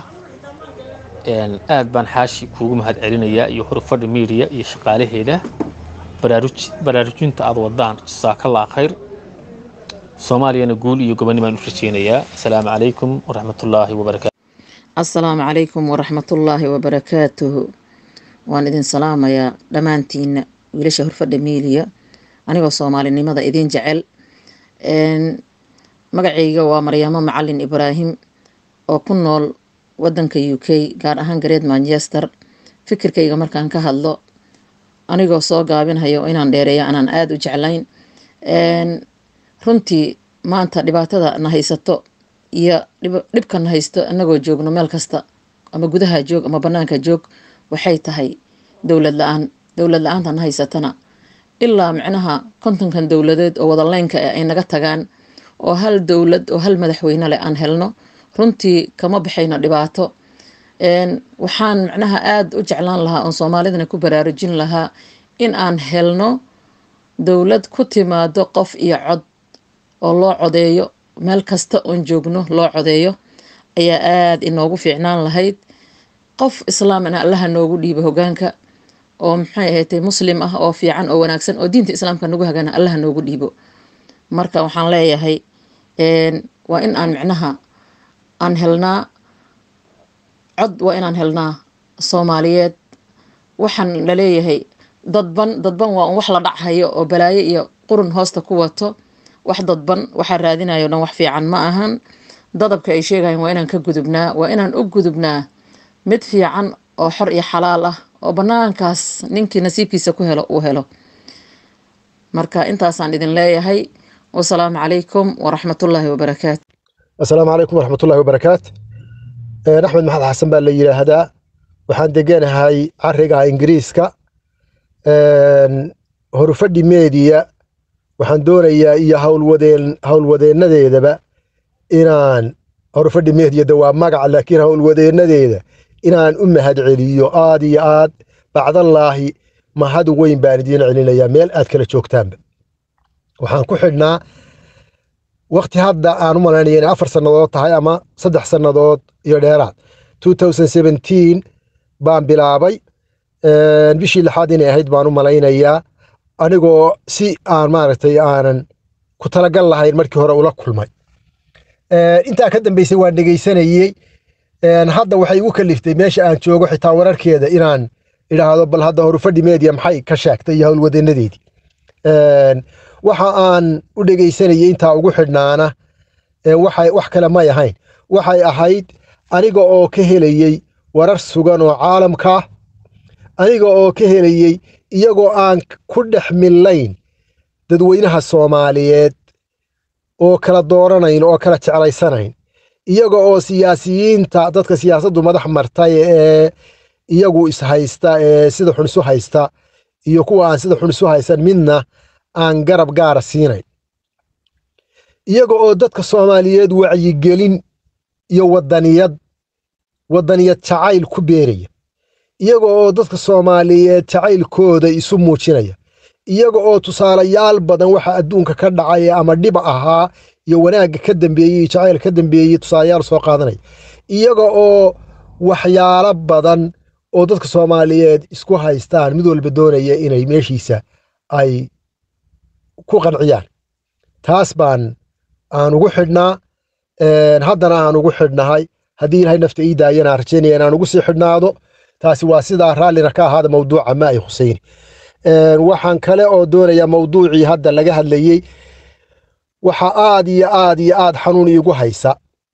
een, aad baan xaashi kuugu mahad celinayaa iyo horfadhi media iyo shaqaalaheeda baraaruj- baraarujinta aad wadaan jasaakallaa khayr soomaaliyana guul iyo gobonnimaan u rajeynayaa asalaamu calaykum waraxmatullaahi wabarakaatu asalaamu calaykum waraxmatullaahi wabarakaatuhu waan idin salaamayaa dhammaantiina wiilasha horfadha miiliya anigoo soomaalinimada idin jecel Een, magacayga waa maryaamo macalin ibraahim oo ku nool wadanka u k gaar ahaan gareed manchester fikirkayga markaan ka hadlo anigoo soo gaabinhayo inaan dheereeyo anaan aada u jeclayn Een, runtii maanta dhibaatada na haysato iyo dhib- dhibka na haysto anagoo joogno meel kasta ama gudaha joog ama banaanka joog waxay tahay dowlad la-aan dowlad la-aanta na haysatana ilaa micnaha kontonkan dowladeed oo wadaleynka ah ay naga tagaan oo hal dowlad oo hal madaxweyne leh aan helno runtii kama baxayno dhibaato Een, waxaan micnaha aada u jeclaan lahaa oon soomaalidana ku baraarujin lahaa in aan helno dowlad ku timaado qof iyo cod oo loo codeeyo meel kasta oon joogno loo codeeyo ayaa aada inoogu fiicnaan lahayd qof islaamna allaha noogu dhiibo hogaanka oo maxay ahayd muslim ah oo fiican oo wanaagsan oo diinta islaamka nagu hagana allaha noogu dhiibo marka waxaan leeyahay een, waa in aan micnaha aan helnaa cod waa inaan helnaa soomaaliyeed waxaan laleeyahay dadban dadban waa un wax la dhachayo oo balaayo iyo qurun hoosta ku wato wax dadban waxaa raadinayo dhan wax fiican ma ahan dadabka ay sheegayaan waa inaan ka gudubnaa waa inaan u gudubnaa mid fiican oo xor iyo xalaal ah oo banaankaas ninkii nasiibkiisa ku helo uu helo marka intaasaan idin leeyahay wasalaamu calaykum waraxmatullaahi wabarakaatu asalaamu calaykum waraxmatullahi wabarakaat Een, axmed maxamed xasan baa la yidhaahdaa waxaan deganahay cariga ingiriiska Een, horufadhi meediya waxaan doonayaa iyo howlwadeen howlwadeenadeedaba inaan horufadhi meediyada waa magac laakiin howlwadeenadeeda inaan u mahad celiyo aad iyo aad bacdallaahi mahad weyn baan idiin celinayaa meel aad kala joogtaanba waxaan ku xidhnaa wakti hadda aan u malaynaya inay afar sannadood tahay ama saddex sannadood iyo dheeraad 2017 baan bilaabay Een, bishii lixaad inay ahayd baan u malaynayaa anigoo si aan maaragtay aanan ku talagal lahayn markii hore ula kulmay Een, intaa ka dambeysay waan dhegaysanayey Een, hadda waxay igu kaliftay meesha aan joogo xitaa wararkeeda inaan idhaahdo bal hadda horufadhi media maxay ka sheegtay iyo howlwadeenadeedii Een, waxa aan u dhegaysanayay intaa ugu xidhnaana ee waxay wax kale may ahayn waxay ahayd aniga oo ka helayey warar sugan oo caalamka ah aniga oo ka helayey iyagoo aan ku dhex millayn dadweynaha soomaaliyeed oo kala dooranayn oo kala jeclaysanayn iyaga oo siyaasiyiinta dadka siyaasaddu madax martay ee iyagu ishaysta ee sida xun isu haysta iyo kuwa aan sida xun isu haysan midna aan garab gaara siinayn iyaga oo dadka soomaaliyeed wacyigelin iyo wadaniyad wadaniyad jacayl ku beeraya iyaga oo dadka soomaaliyeed jacaylkooda isu muujinaya iyaga oo tusaalayaal badan waxa adduunka ka dhacay ama dhiba ahaa iyo wanaagga ka dambeeyey iyo jacayl ka dambeeyey tusaalayaal soo qaadanaya iyaga oo waxyaalo badan oo dadka soomaaliyeed isku haystaan mid walba doonaya inay meeshiisa ay ku qanciyaan taas baan aan ugu xidhnaa haddana aan ugu xidhnahay haddii ilahay nafta ii daayana aan rajaynaya inaan ugu sii xidhnaado taasi waa sidaa raallina ka ahaada mawduuca ma ay khusayni waxaan kale oo doonayaa mawduucii hadda laga hadlayey waxa aad iyo aad iyo aad xanuun iigu haysa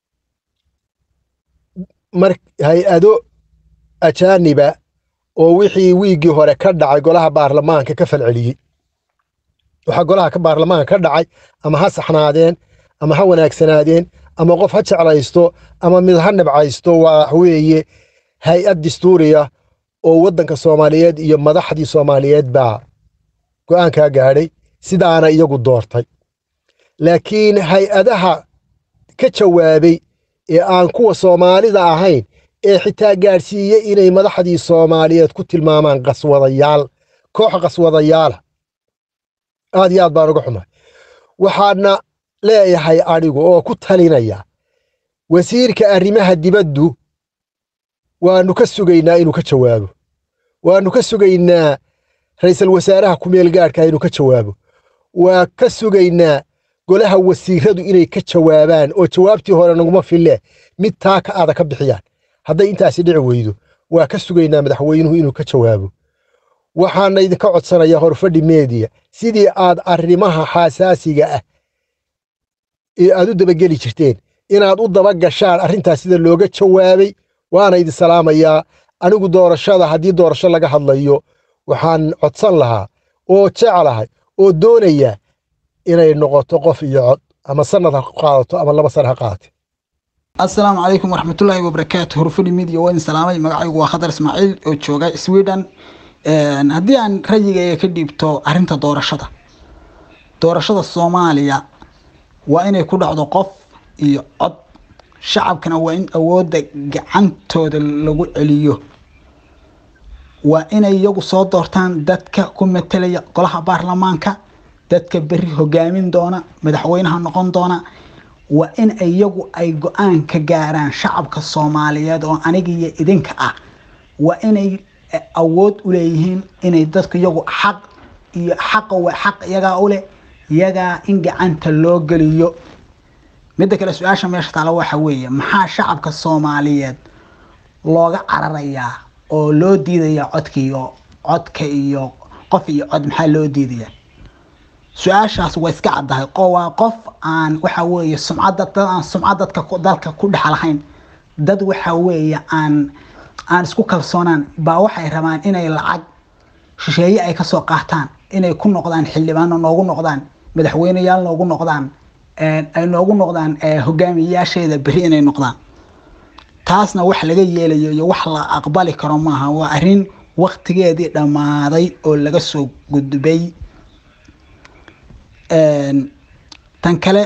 mar hay-ado ajaaniba oo wixii wiiggii hore ka dhacay golaha baarlamaanka ka falceliyey waxaa golaha ka baarlamaanka ka dhacay ama ha saxnaadeen ama ha wanaagsanaadeen ama qof ha jeclaysto ama mid ha nabcaysto waa weeye hay-ad dastuuriya oo waddanka soomaaliyeed iyo madaxdii soomaaliyeed baa go'aankaa gaadhay sidaana iyagu doortay laakiin hay-adaha ka jawaabay ee aan kuwa soomaalida ahayn ee xitaa gaadhsiiyey inay madaxdii soomaaliyeed ku tilmaamaan qaswadayaal koox qaswadayaala aad iyo aad baan uga xumahay waxaadna leeyahay adhigu oo ku talinaya wasiirka arrimaha dibaddu waannu ka sugaynaa inuu ka jawaabo waannu ka sugaynaa ra'iisul wasaaraha kumeel gaadhka inuu ka jawaabo waa ka sugaynaa golaha wasiiradu inay ka jawaabaan oo jawaabtii hore naguma fille mid taa ka aada ka bixiyaan hadday intaasi dhici weydo waa ka sugaynaa madaxweynuhu inuu ka jawaabo waxaana idinka codsanayaa horfadhi meediya sidii aad arrimaha xasaasiga ah ee aad u dabageli jirteen inaad u daba gashaan arrintaas sida looga jawaabay waana idin salaamayaa anigu doorashada haddii doorasho laga hadlayo waxaan codsan lahaa oo jeclahay oo doonayaa inay noqoto qof iyo cod ama sanad ha qaadato ama laba sana ha qaadate asalaamu calaykum waraxmatullaahi wabarakaatu horfadhi media waa idin salaamay magacaygu waa khadar ismaaciil oo jooga sweden haddii aan rayigayga ka dhiibto arrinta doorashada doorashada soomaaliya waa inay ku dhacdo qof iyo cod shacabkana waa in awoodda gacantooda lagu celiyo waa inay iyagu soo doortaan dadka ku matelaya golaha baarlamaanka dadka berri hogaamin doona madaxweynaha noqon doona waa in iyagu ay go-aan ka gaaraan shacabka soomaaliyeed oo aniga iyo idinka ah waa inay awood u leeyihiin inay dadku iyagu xaq iyo xaqa waa xaq iyagaa u leh iyagaa in gacanta loo geliyo midda kale su-aasha meesha taala waxa weeye maxaa shacabka soomaaliyeed looga cararayaa oo loo diidayaa codka iyo codka iyo qof iyo cod maxaa loo diidayaa su-aashaas waa iska caddahay waa qof aan waxa weeye sumcadda dad aan sumcad dadka dalka ku dhex lahayn dad waxa weeye aan aan isku kalsoonaan baa waxay rabaan inay lacag shisheeye ay kasoo qaataan inay ku noqdaan xildhibaano noogu noqdaan madaxweyneyaal noogu noqdaan ay noogu noqdaan hogaamiyayaasheeda berri inay noqdaan taasna wax laga yeelayo iyo wax la aqbali karo maaha waa arrin waktigeedii dhammaaday oo laga soo gudbay tan kale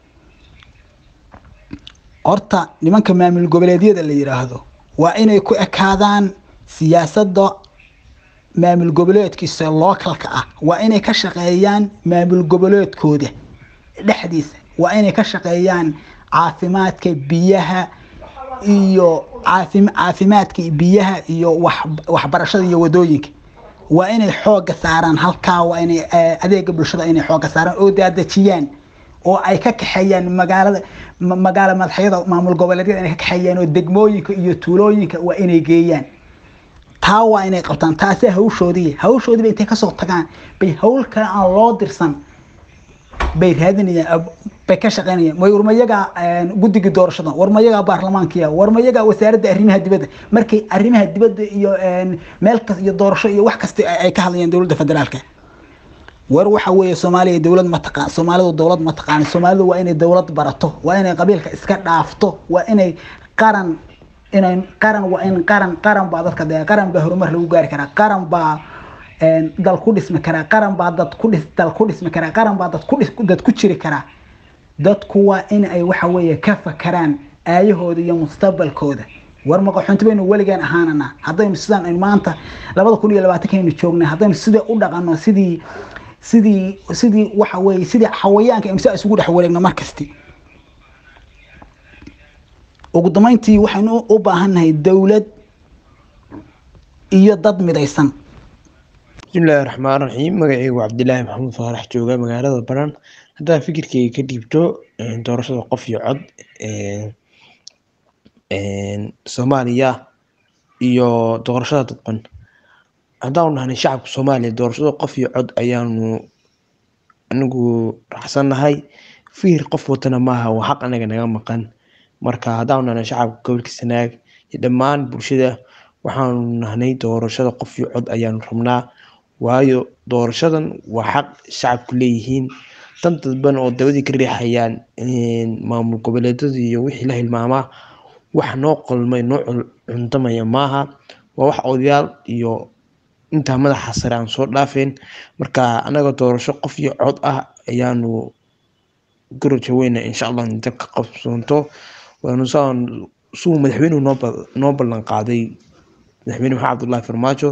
horta nimanka maamul goboleedyada la yidhaahdo waa inay ku ekaadaan siyaasadda maamul goboleedkiisa lookalka ah waa inay ka shaqeeyaan maamul goboleedkooda dhexdiisa waa inay ka shaqeeyaan caafimaadka biyaha iyo caafimaadka biyaha iyo waxbarashada iyo wadooyinka waa inay xooga saaraan halkaa waa inay adeega bulshada inay xooga saaraan oo daadejiyaan oo ay ka kaxeeyaan magaalada magaala madaxyada maamul goboleedyada inay ka kaxeeyaan oo degmooyinka iyo tuulooyinka waa inay geeyaan taa waa inay qabtaan taasi hawshoodii hawshoodiiba intay kasoo tagaan bay hawl kale aan loo dirsan bay raadinayaan bay ka shaqeynayaan way warmayagaa guddiga doorashada warmayagaa baarlamaankiya warmayagaa wasaaradda arrimaha dibadda markay arrimaha dibadda iyo meel kas iyo doorasho iyo wax kasta ay ka hadlayaan dowladda federaalka war waxa weeye soomaaliya dowlad ma taqaan soomaalidu dowlad ma taqaan soomaalidu waa inay dowlad barato waa inay qabiilka iska dhaafto waa inay qaran inay qaran waa in qaran qaran baa dadka dee qaran baa horumar lagu gaari karaa qaran baa dal ku dhismi karaa qaran baa dad ku dhis dal ku dhismi karaa qaran baa dad ku dhis dad ku jiri karaa dadku waa in ay waxa weeye ka fakaraan aayahooda iyo mustaqbalkooda war maqaxoonti baynu weligaan ahaanana haddaynu sidaan aynu maanta labada kun iyo labaatankeenu joognay haddaynu sidii u dhaqanno sidii sidii sidii waxa weeye sidii xawayaanka imsaa isugu dhex wareegno markasti ugu dambeyntii waxaynu u baahannahay dowlad iyo dad midaysan bismillaahi raxmaan raxiim magacaygu cabdilaahi maxamuud faarax jooga magaalada baran haddaan fikirkayga ka dhiibto doorashada qof iyo cod soomaaliya iyo doorashada dadban haddaanu nahnay shacabka soomaaliya doorashada qof iyo cod ayaanu anigu raxsannahay fikir qof watana maaha waa xaq anaga naga maqan marka haddaanu nahnay shacabka gobolka sanaag iyo dhammaan bulshada waxaanu nahnay doorashada qof iyo cod ayaanu rabnaa waayo doorashadan waa xaq shacabku leeyihiin dan dadban oo dabadii ka riixayaan maamul goboleedyada iyo wixii la hilmaamaa wax noo qolmay noo cundamaya maaha waa wax odayaal iyo intaa madaxa sare aan soo dhaafeen marka anaga doorasho qof iyo cod ah ayaanu goroja weyna insha allah inta ka qabsoonto waanu saan suu madaxweynuhu noo noo ballan qaaday madaxweyne maxamed cabdullaahi farmaajo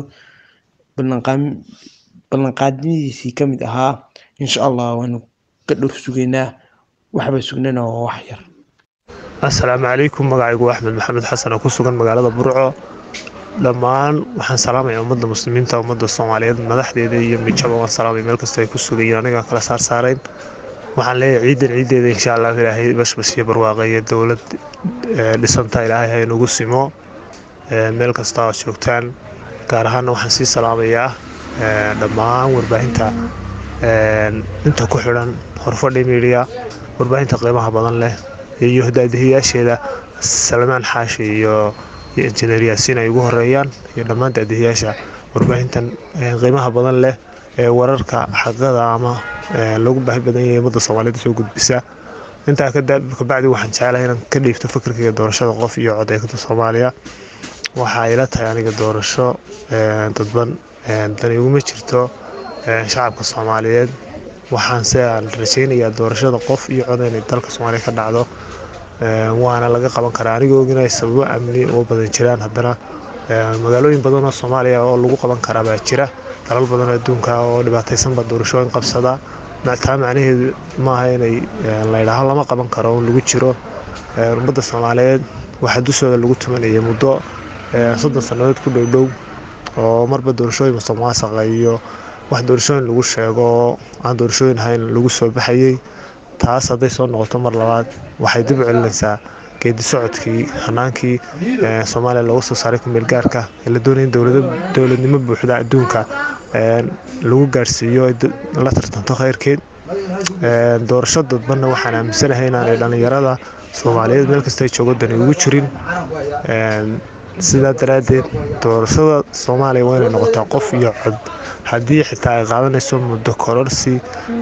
ballanqaadimidiisii ka mid ahaa insha allah waanu ka dhowr sugaynaa waxba sugnana waa wax yar asalaamu calaykum magacaygu axmed maxamed xasan oo ku sugan magaalada burco dhammaan waxaan salaamaya ummadda muslimiinta ummadda soomaaliyeed madaxdeeda iyo mijaba waan salaamaya meel kasta ay ku sugayiin aniga kala saar saarayn waxaan leeyahay ciidan ciideeda insha allah ilaahay bashbash iyo barwaaqa iyo dowlad dhisanta ilaahay ha inugu simo meel kasta oo joogtaan gaar ahaana waxaan sii salaamayaa dhammaan warbaahinta inta ku xidhan horfadhi media warbaahinta qiimaha badan leh iyo daadihiyaasheeda salmaan xaashi iyo iyo injineer yaasiin ay ugu horeeyaan iyo dhammaan daadihiyaasha warbaahintan qiimaha badan leh ee wararka xaqada ama lagu baahi badan yahay ummadda soomaaliyeed soo gudbisa intaa kabacdi waxaan jecelahay inaan ka dhiibto fikirkayga doorashada qof iyo codeykada soomaaliya waxaa ila tahay aniga doorasho dadban dani iguma jirto shacabka soomaaliyeed waxaanse aan rajaynayaa doorashada qof iyo cod inay dalka soomaaliya ka dhacdo waana laga qaban karaa anigoo og inay sababo amni oo badan jiraan haddana magaalooyin badan oo soomaaliya oo lagu qaban karaa baa jira dalal badan oo adduunka oo dhibaataysanba doorashooyin qabsada taa macnaheedu maaha inay laydhaaho lama qaban karo oo lagu jiro ummadda soomaaliyeed waxaa dushooda lagu tumanayay muddo soddon sannadood ku dhowdhow oo marba doorashooyin musuqmaasuqa iyo wax doorashooyin lagu sheego oo aan doorashooyin ahayn lagu soo baxayey taas hadday soo noqoto mar labaad waxay dib u celinaysaa geedi socodkii hanaankii soomaaliya loogu soo saaray kumeel gaarka ee la doonaya in dowladnimo buuxda adduunka lagu gaarsiiyo la tartanto khayrkeed doorasho dadbanna waxaan aaminsanahay inaanay dhallinyarada soomaaliyeed meel kasta ay joogo dani ugu jirin sidaa daraaddeed doorashada soomaaliya waa inay noqotaa qof iyo cod haddii xitaa ay qaadanayso muddo kororsi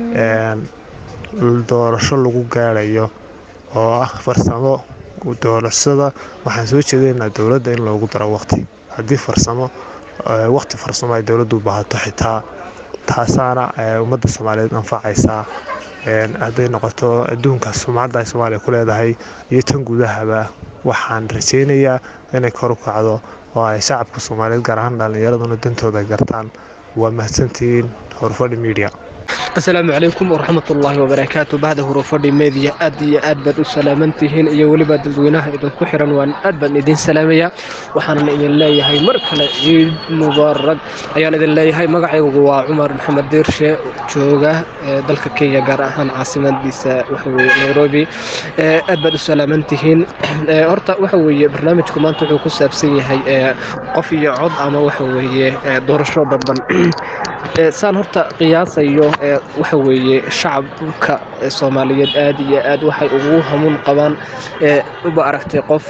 doorasho lagu gaarayo oo ah farsamo doorashada waxaan soo jeedaynaa dowladda in loogu daro waqti haddii farsamo waqti farsamo ay dowladdu u baahato xitaa taasaana ummadda soomaaliyeed anfacaysaa hadday noqoto adduunka sumcadda ay soomaaliya ku leedahay iyo tan gudahaba waxaan rajaynayaa inay kor u kacdo oo ay shacabka soomaaliyeed gaar ahaan dhallinyaraduna dantooda gartaan waa mahadsantihiin horfadhi media asalaamu calaykum waraxmatullaahi wabarakaatu bahda hurufadhi meediya aad iyo aad baad u salaaman tihiin iyo weliba dadweynaha idinku xiran waan aad baan idin salaamayaa waxaana idin leeyahay mar kale ciid mubaarag ayaan idin leeyahay magacaygu waa cumar maxamed diirshe jooga dalka kenya gaar ahaan caasimadiisa waxaweye nairobi aad baad u salaaman tihiin horta waxa weeye barnaamijku maanta wuxuu ku saabsan yahay qof iyo cod ama waxa weeye doorasho dadban saan horta qiyaasayo waxa weeye shacabka soomaaliyeed aad iyo aad waxay ugu hamuun qabaan uba aragtay qof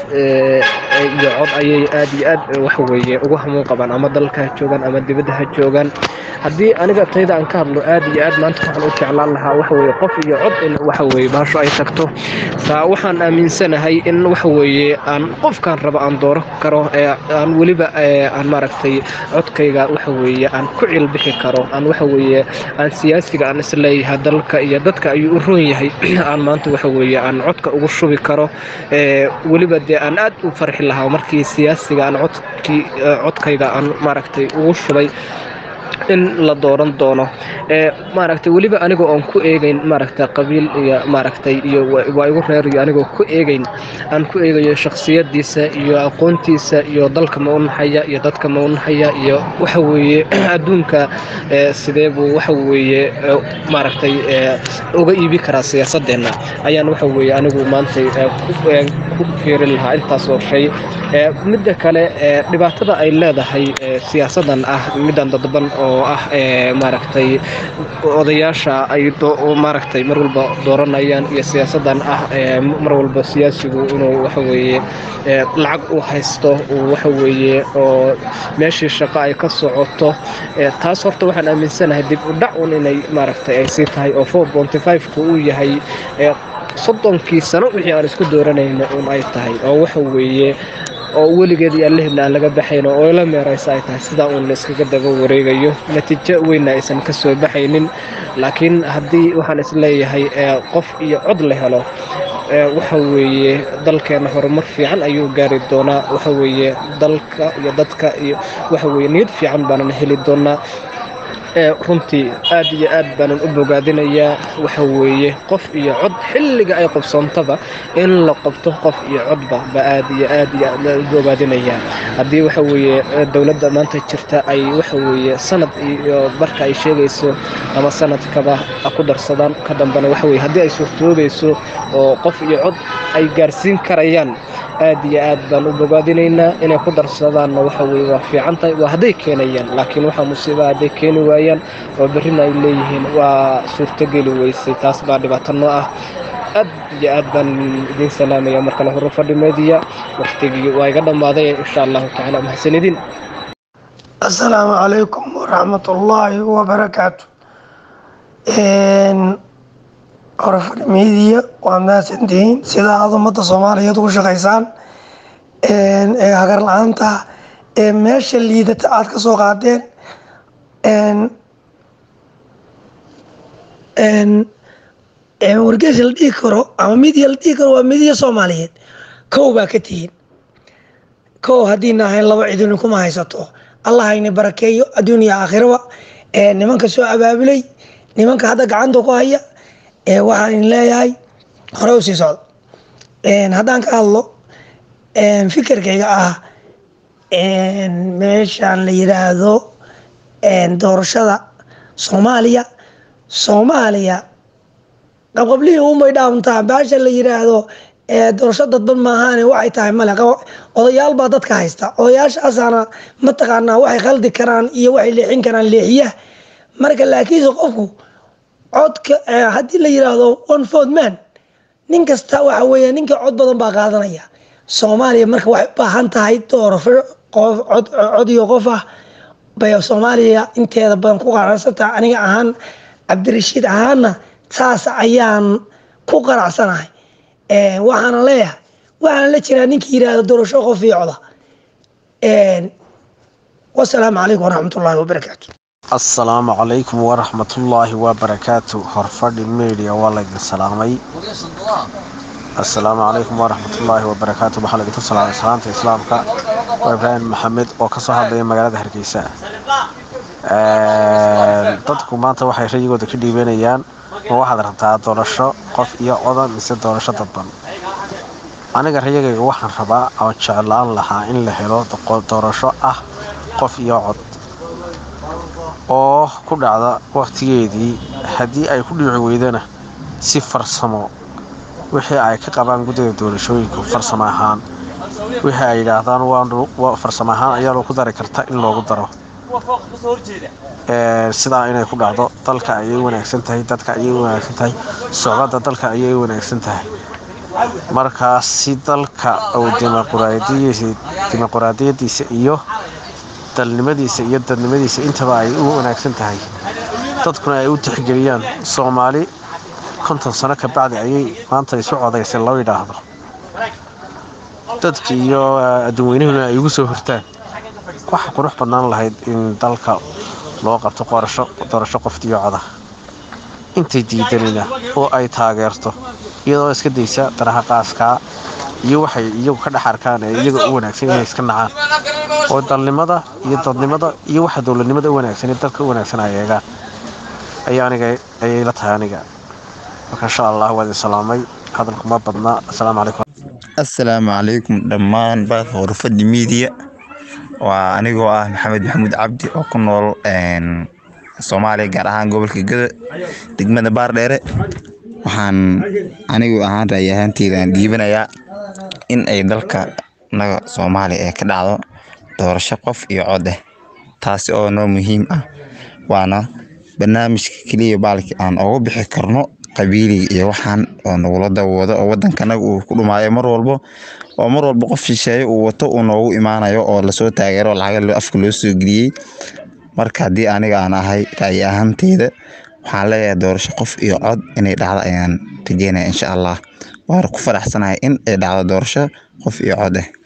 iyo cod ayay aad iyo aad waxa weeye ugu hamuun qabaan ama dalka ha joogaan ama dibadda ha joogaan haddii aniga tayda aan ka hadlo aad iyo aad maanta waxaan u jeclaan lahaa waxa weeye qof iyo cod in waxa weeye baasho ay tagto saa waxaan aaminsanahay in waxa weeye aan qofkaan raba aan dooro karo aan weliba aan maaragtay codkayga waxa weeye aan ku cilbixi karo aan waxa weeye aan siyaasiga aan isleeyahay dalka iyo dadka ayuu u roon yahay aan maanta waxa weeye aan codka ugu shubi karo weliba dee aan aad u farxi lahaa markii siyaasiga aan codkii codkayga aan maaragtay ugu shubay in la dooran doono maaragtay weliba anigoo oon ku eegayn maaragtay qabiil iyo maaragtay iyo waa igu reeriyo anigoo ku eegayn aan ku eegayo shakhsiyadiisa iyo aqoontiisa iyo dalka ma u naxaya iyo dadka ma u naxaya iyo waxa weeye adduunka sidee buu waxa weeye maaragtay uga iibi karaa siyaasadeenna ayaan waxa weeye anigu maanta ku fiirin lahaa intaasoo shay midda kale dhibaatada ay leedahay siyaasadan ah middan dadban oo ah maaragtay odayaasha ay maaragtay mar walba dooranayaan iyo siyaasadan ah mar walba siyaasigu inuu waxaweeye lacag u haysto waxaweeye oo meeshii shaqo ay ka socoto taas horta waxaan aaminsanahay dib u dhac un inay maaragtay ay sii tahay oo four bonty five-ku uu yahay soddonkii sano wixii aan isku dooranayna un ay tahay oo waxa weeye oo weligeed iyo allahibna aan laga baxayn oo la meeraysa ay tahay sidaa uun la iskaga daba wareegayo natiijo weynna aysan ka soo baxaynin laakiin haddii waxaan isleeyahay qof iyo cod la helo waxa weeye dalkeena horumar fiican ayuu gaari doonaa waxa weeye dalka iyo dadka iyo waxa weeye niyad fiican baanana heli doonaa ee runtii aad iyo aad baanan u bogaadinayaa waxa weeye qof iyo cod xilliga ay qobsoontaba in la qabto qof iyo codba ba aad iyo aad iyo aad u bogaadinayaa haddii waxa weeye dowladda maanta jirta ay waxa weeye sanad iyo marka ay sheegayso ama sanadkaba ha ku darsadaan ka dambana waxa weye haddii ay suurtoobayso oo qof iyo cod ay gaarsiin karayaan aad iyo aad baan u bogaadinaynaa inay ku darsadaanna waxa weye waa fiican tahay waa hadday keenayaan laakiin waxaa musiiba hadday keeni waayaan oo berrina ay leeyihiin waa suurtogeli weysay taas baa dhibaato noo ah aad iyo aad baan idiin salaamaya mar kale hore fadhi meediya waqtigii waa iga dhammaaday insha allahu tacaala mahadsanidin asalaamu calaykum waraxmatullaahi wabarakaatu horfadhi meediya waa mahadsantihiin sida aad ummadda soomaaliyeed ugu shaqaysaan ee hagar la-aanta ee meesha liidata aad ka soo qaadeen wargeys la dhihi karo ama midiya la dhihi karo waa midiya soomaaliyeed kow baa ka tihiin kow haddiina ahayn laba cidini kuma haysato allah hayna barakeeyo adduun iyo aakhiraba nimanka soo abaabulay nimanka hadda gacanta ku haya waxaan idin leeyahay hore u sii socdo haddaan ka hadlo fikirkayga ah meeshaan la yiraahdo doorashada soomaaliya soomaaliya qabqablihii umay dhaamtaa baasha la yiraahdo doorasho dadban maahaane waxay tahay male odayaal baa dadka haysta odayaashaasaana mataqaanaa waxay khaldi karaan iyo waxay leexin karaan leexiyaha marka laakiinse qofku codka haddii la yiraahdo one ford man nin kasta waxa weeye ninka cod badan baa qaadanaya soomaaliya marka waxay u baahan tahay doorasho qof cod cod iyo qof ah bay soomaaliya inteeda badan ku qanacsantahay aniga ahaan cabdirashiid ahaanna saas ayaan ku qanacsanahay waxaana leeyahay waxaana la jiraa ninkii yiraahdo doorasho qof iyo coda wasalaamu calaykum waraxmatullaahi wabarakaatu asalaamu calaykum waraxmatullaahi wabarakaatu horfadhi media waa laydin salaamay asalaamu calaykum waraxmatullaahi wabarakaatu waxaa laydinku salaamay salaanta islaamka waa ibraahim maxamed oo kasoo hadlaya magaalada hargeysa dadku maanta waxay rayigooda ka dhiibanayaan ma waxaad rabtaa doorasho qof iyo codan mise doorasho dadban aniga rayagayga waxaan rabaa oo jeclaan lahaa in la helo doorasho ah qof iyo cod oo ku dhacda wakhtigeedii haddii ay ku dhici weydana si farsamo wixii ay ka qabaan guddida doorashooyinku farsamo ahaan wixii ay yidhaahdaan farsamo ahaan ayaa lagu dari karta in loogu daro sidaa inay ku dhacdo dalka ayay wanaagsan tahay dadka ayay wanaagsan tahay socdada dalka ayay wanaagsan tahay markaas si dalka uu dimuquraadiyadiisa iyo dalnimadiisa iyo dadnimadiisa intaba ay u wanaagsan tahay dadkuna ay u tixgeliyaan soomaali konton sano ka bacdi ayay maanta isu codaysay loo yidhaahdo dadka iyo adduunweynahuna ay ugu soo hortaan waxa qurux badnaan lahayd in dalka loo qabto qorasho doorasho qoftiyo coda intay diidanina oo ay taageerto iyadoo iska daysa daraha qaaskaa iyo waxay iyagu ka dhex arkaan ee iyaga u wanaagsan inay iska nacaan oo dalnimada iyo dadnimada iyo waxa dowladnimada u wanaagsan ee dalka u wanaagsan ay eegaan ayaa aniga ayay la tahay aniga marka insha allah waa idin salaamay hadalku ma badna asalaamu calaykum assalaamu calaykum dhammaan baadka horfadhi miidiya waa anigoo ah maxamed maxamuud cabdi oo ku nool soomaaliya gaar ahaan gobolka gada degmada baardheere waxaan anigu ahaan raay ahaanteydan dhiibanayaa in ay dalka naga soomaaliya ee ka dhacdo doorasho qof iyo cod eh taasi oo noo muhiim ah waana barnaamijka keliya baalki aan uga bixi karno qabiiliga iyo waxaan oo nagula dawoodo oo wadankanaga uu ku dhumaayo mar walbo oo mar walba qof shisheeye uu wato uu noogu imaanayo oo lasoo taageero lacaga afka loo soo geliyey marka haddii aniga aan ahay ra'yi ahaanteyda waxaan leeyahay doorasho qof iyo cod inay dhacdo ayaan rajeynaya insha allah waana ku faraxsanahay in ay dhacdo doorasho qof iyo cod eh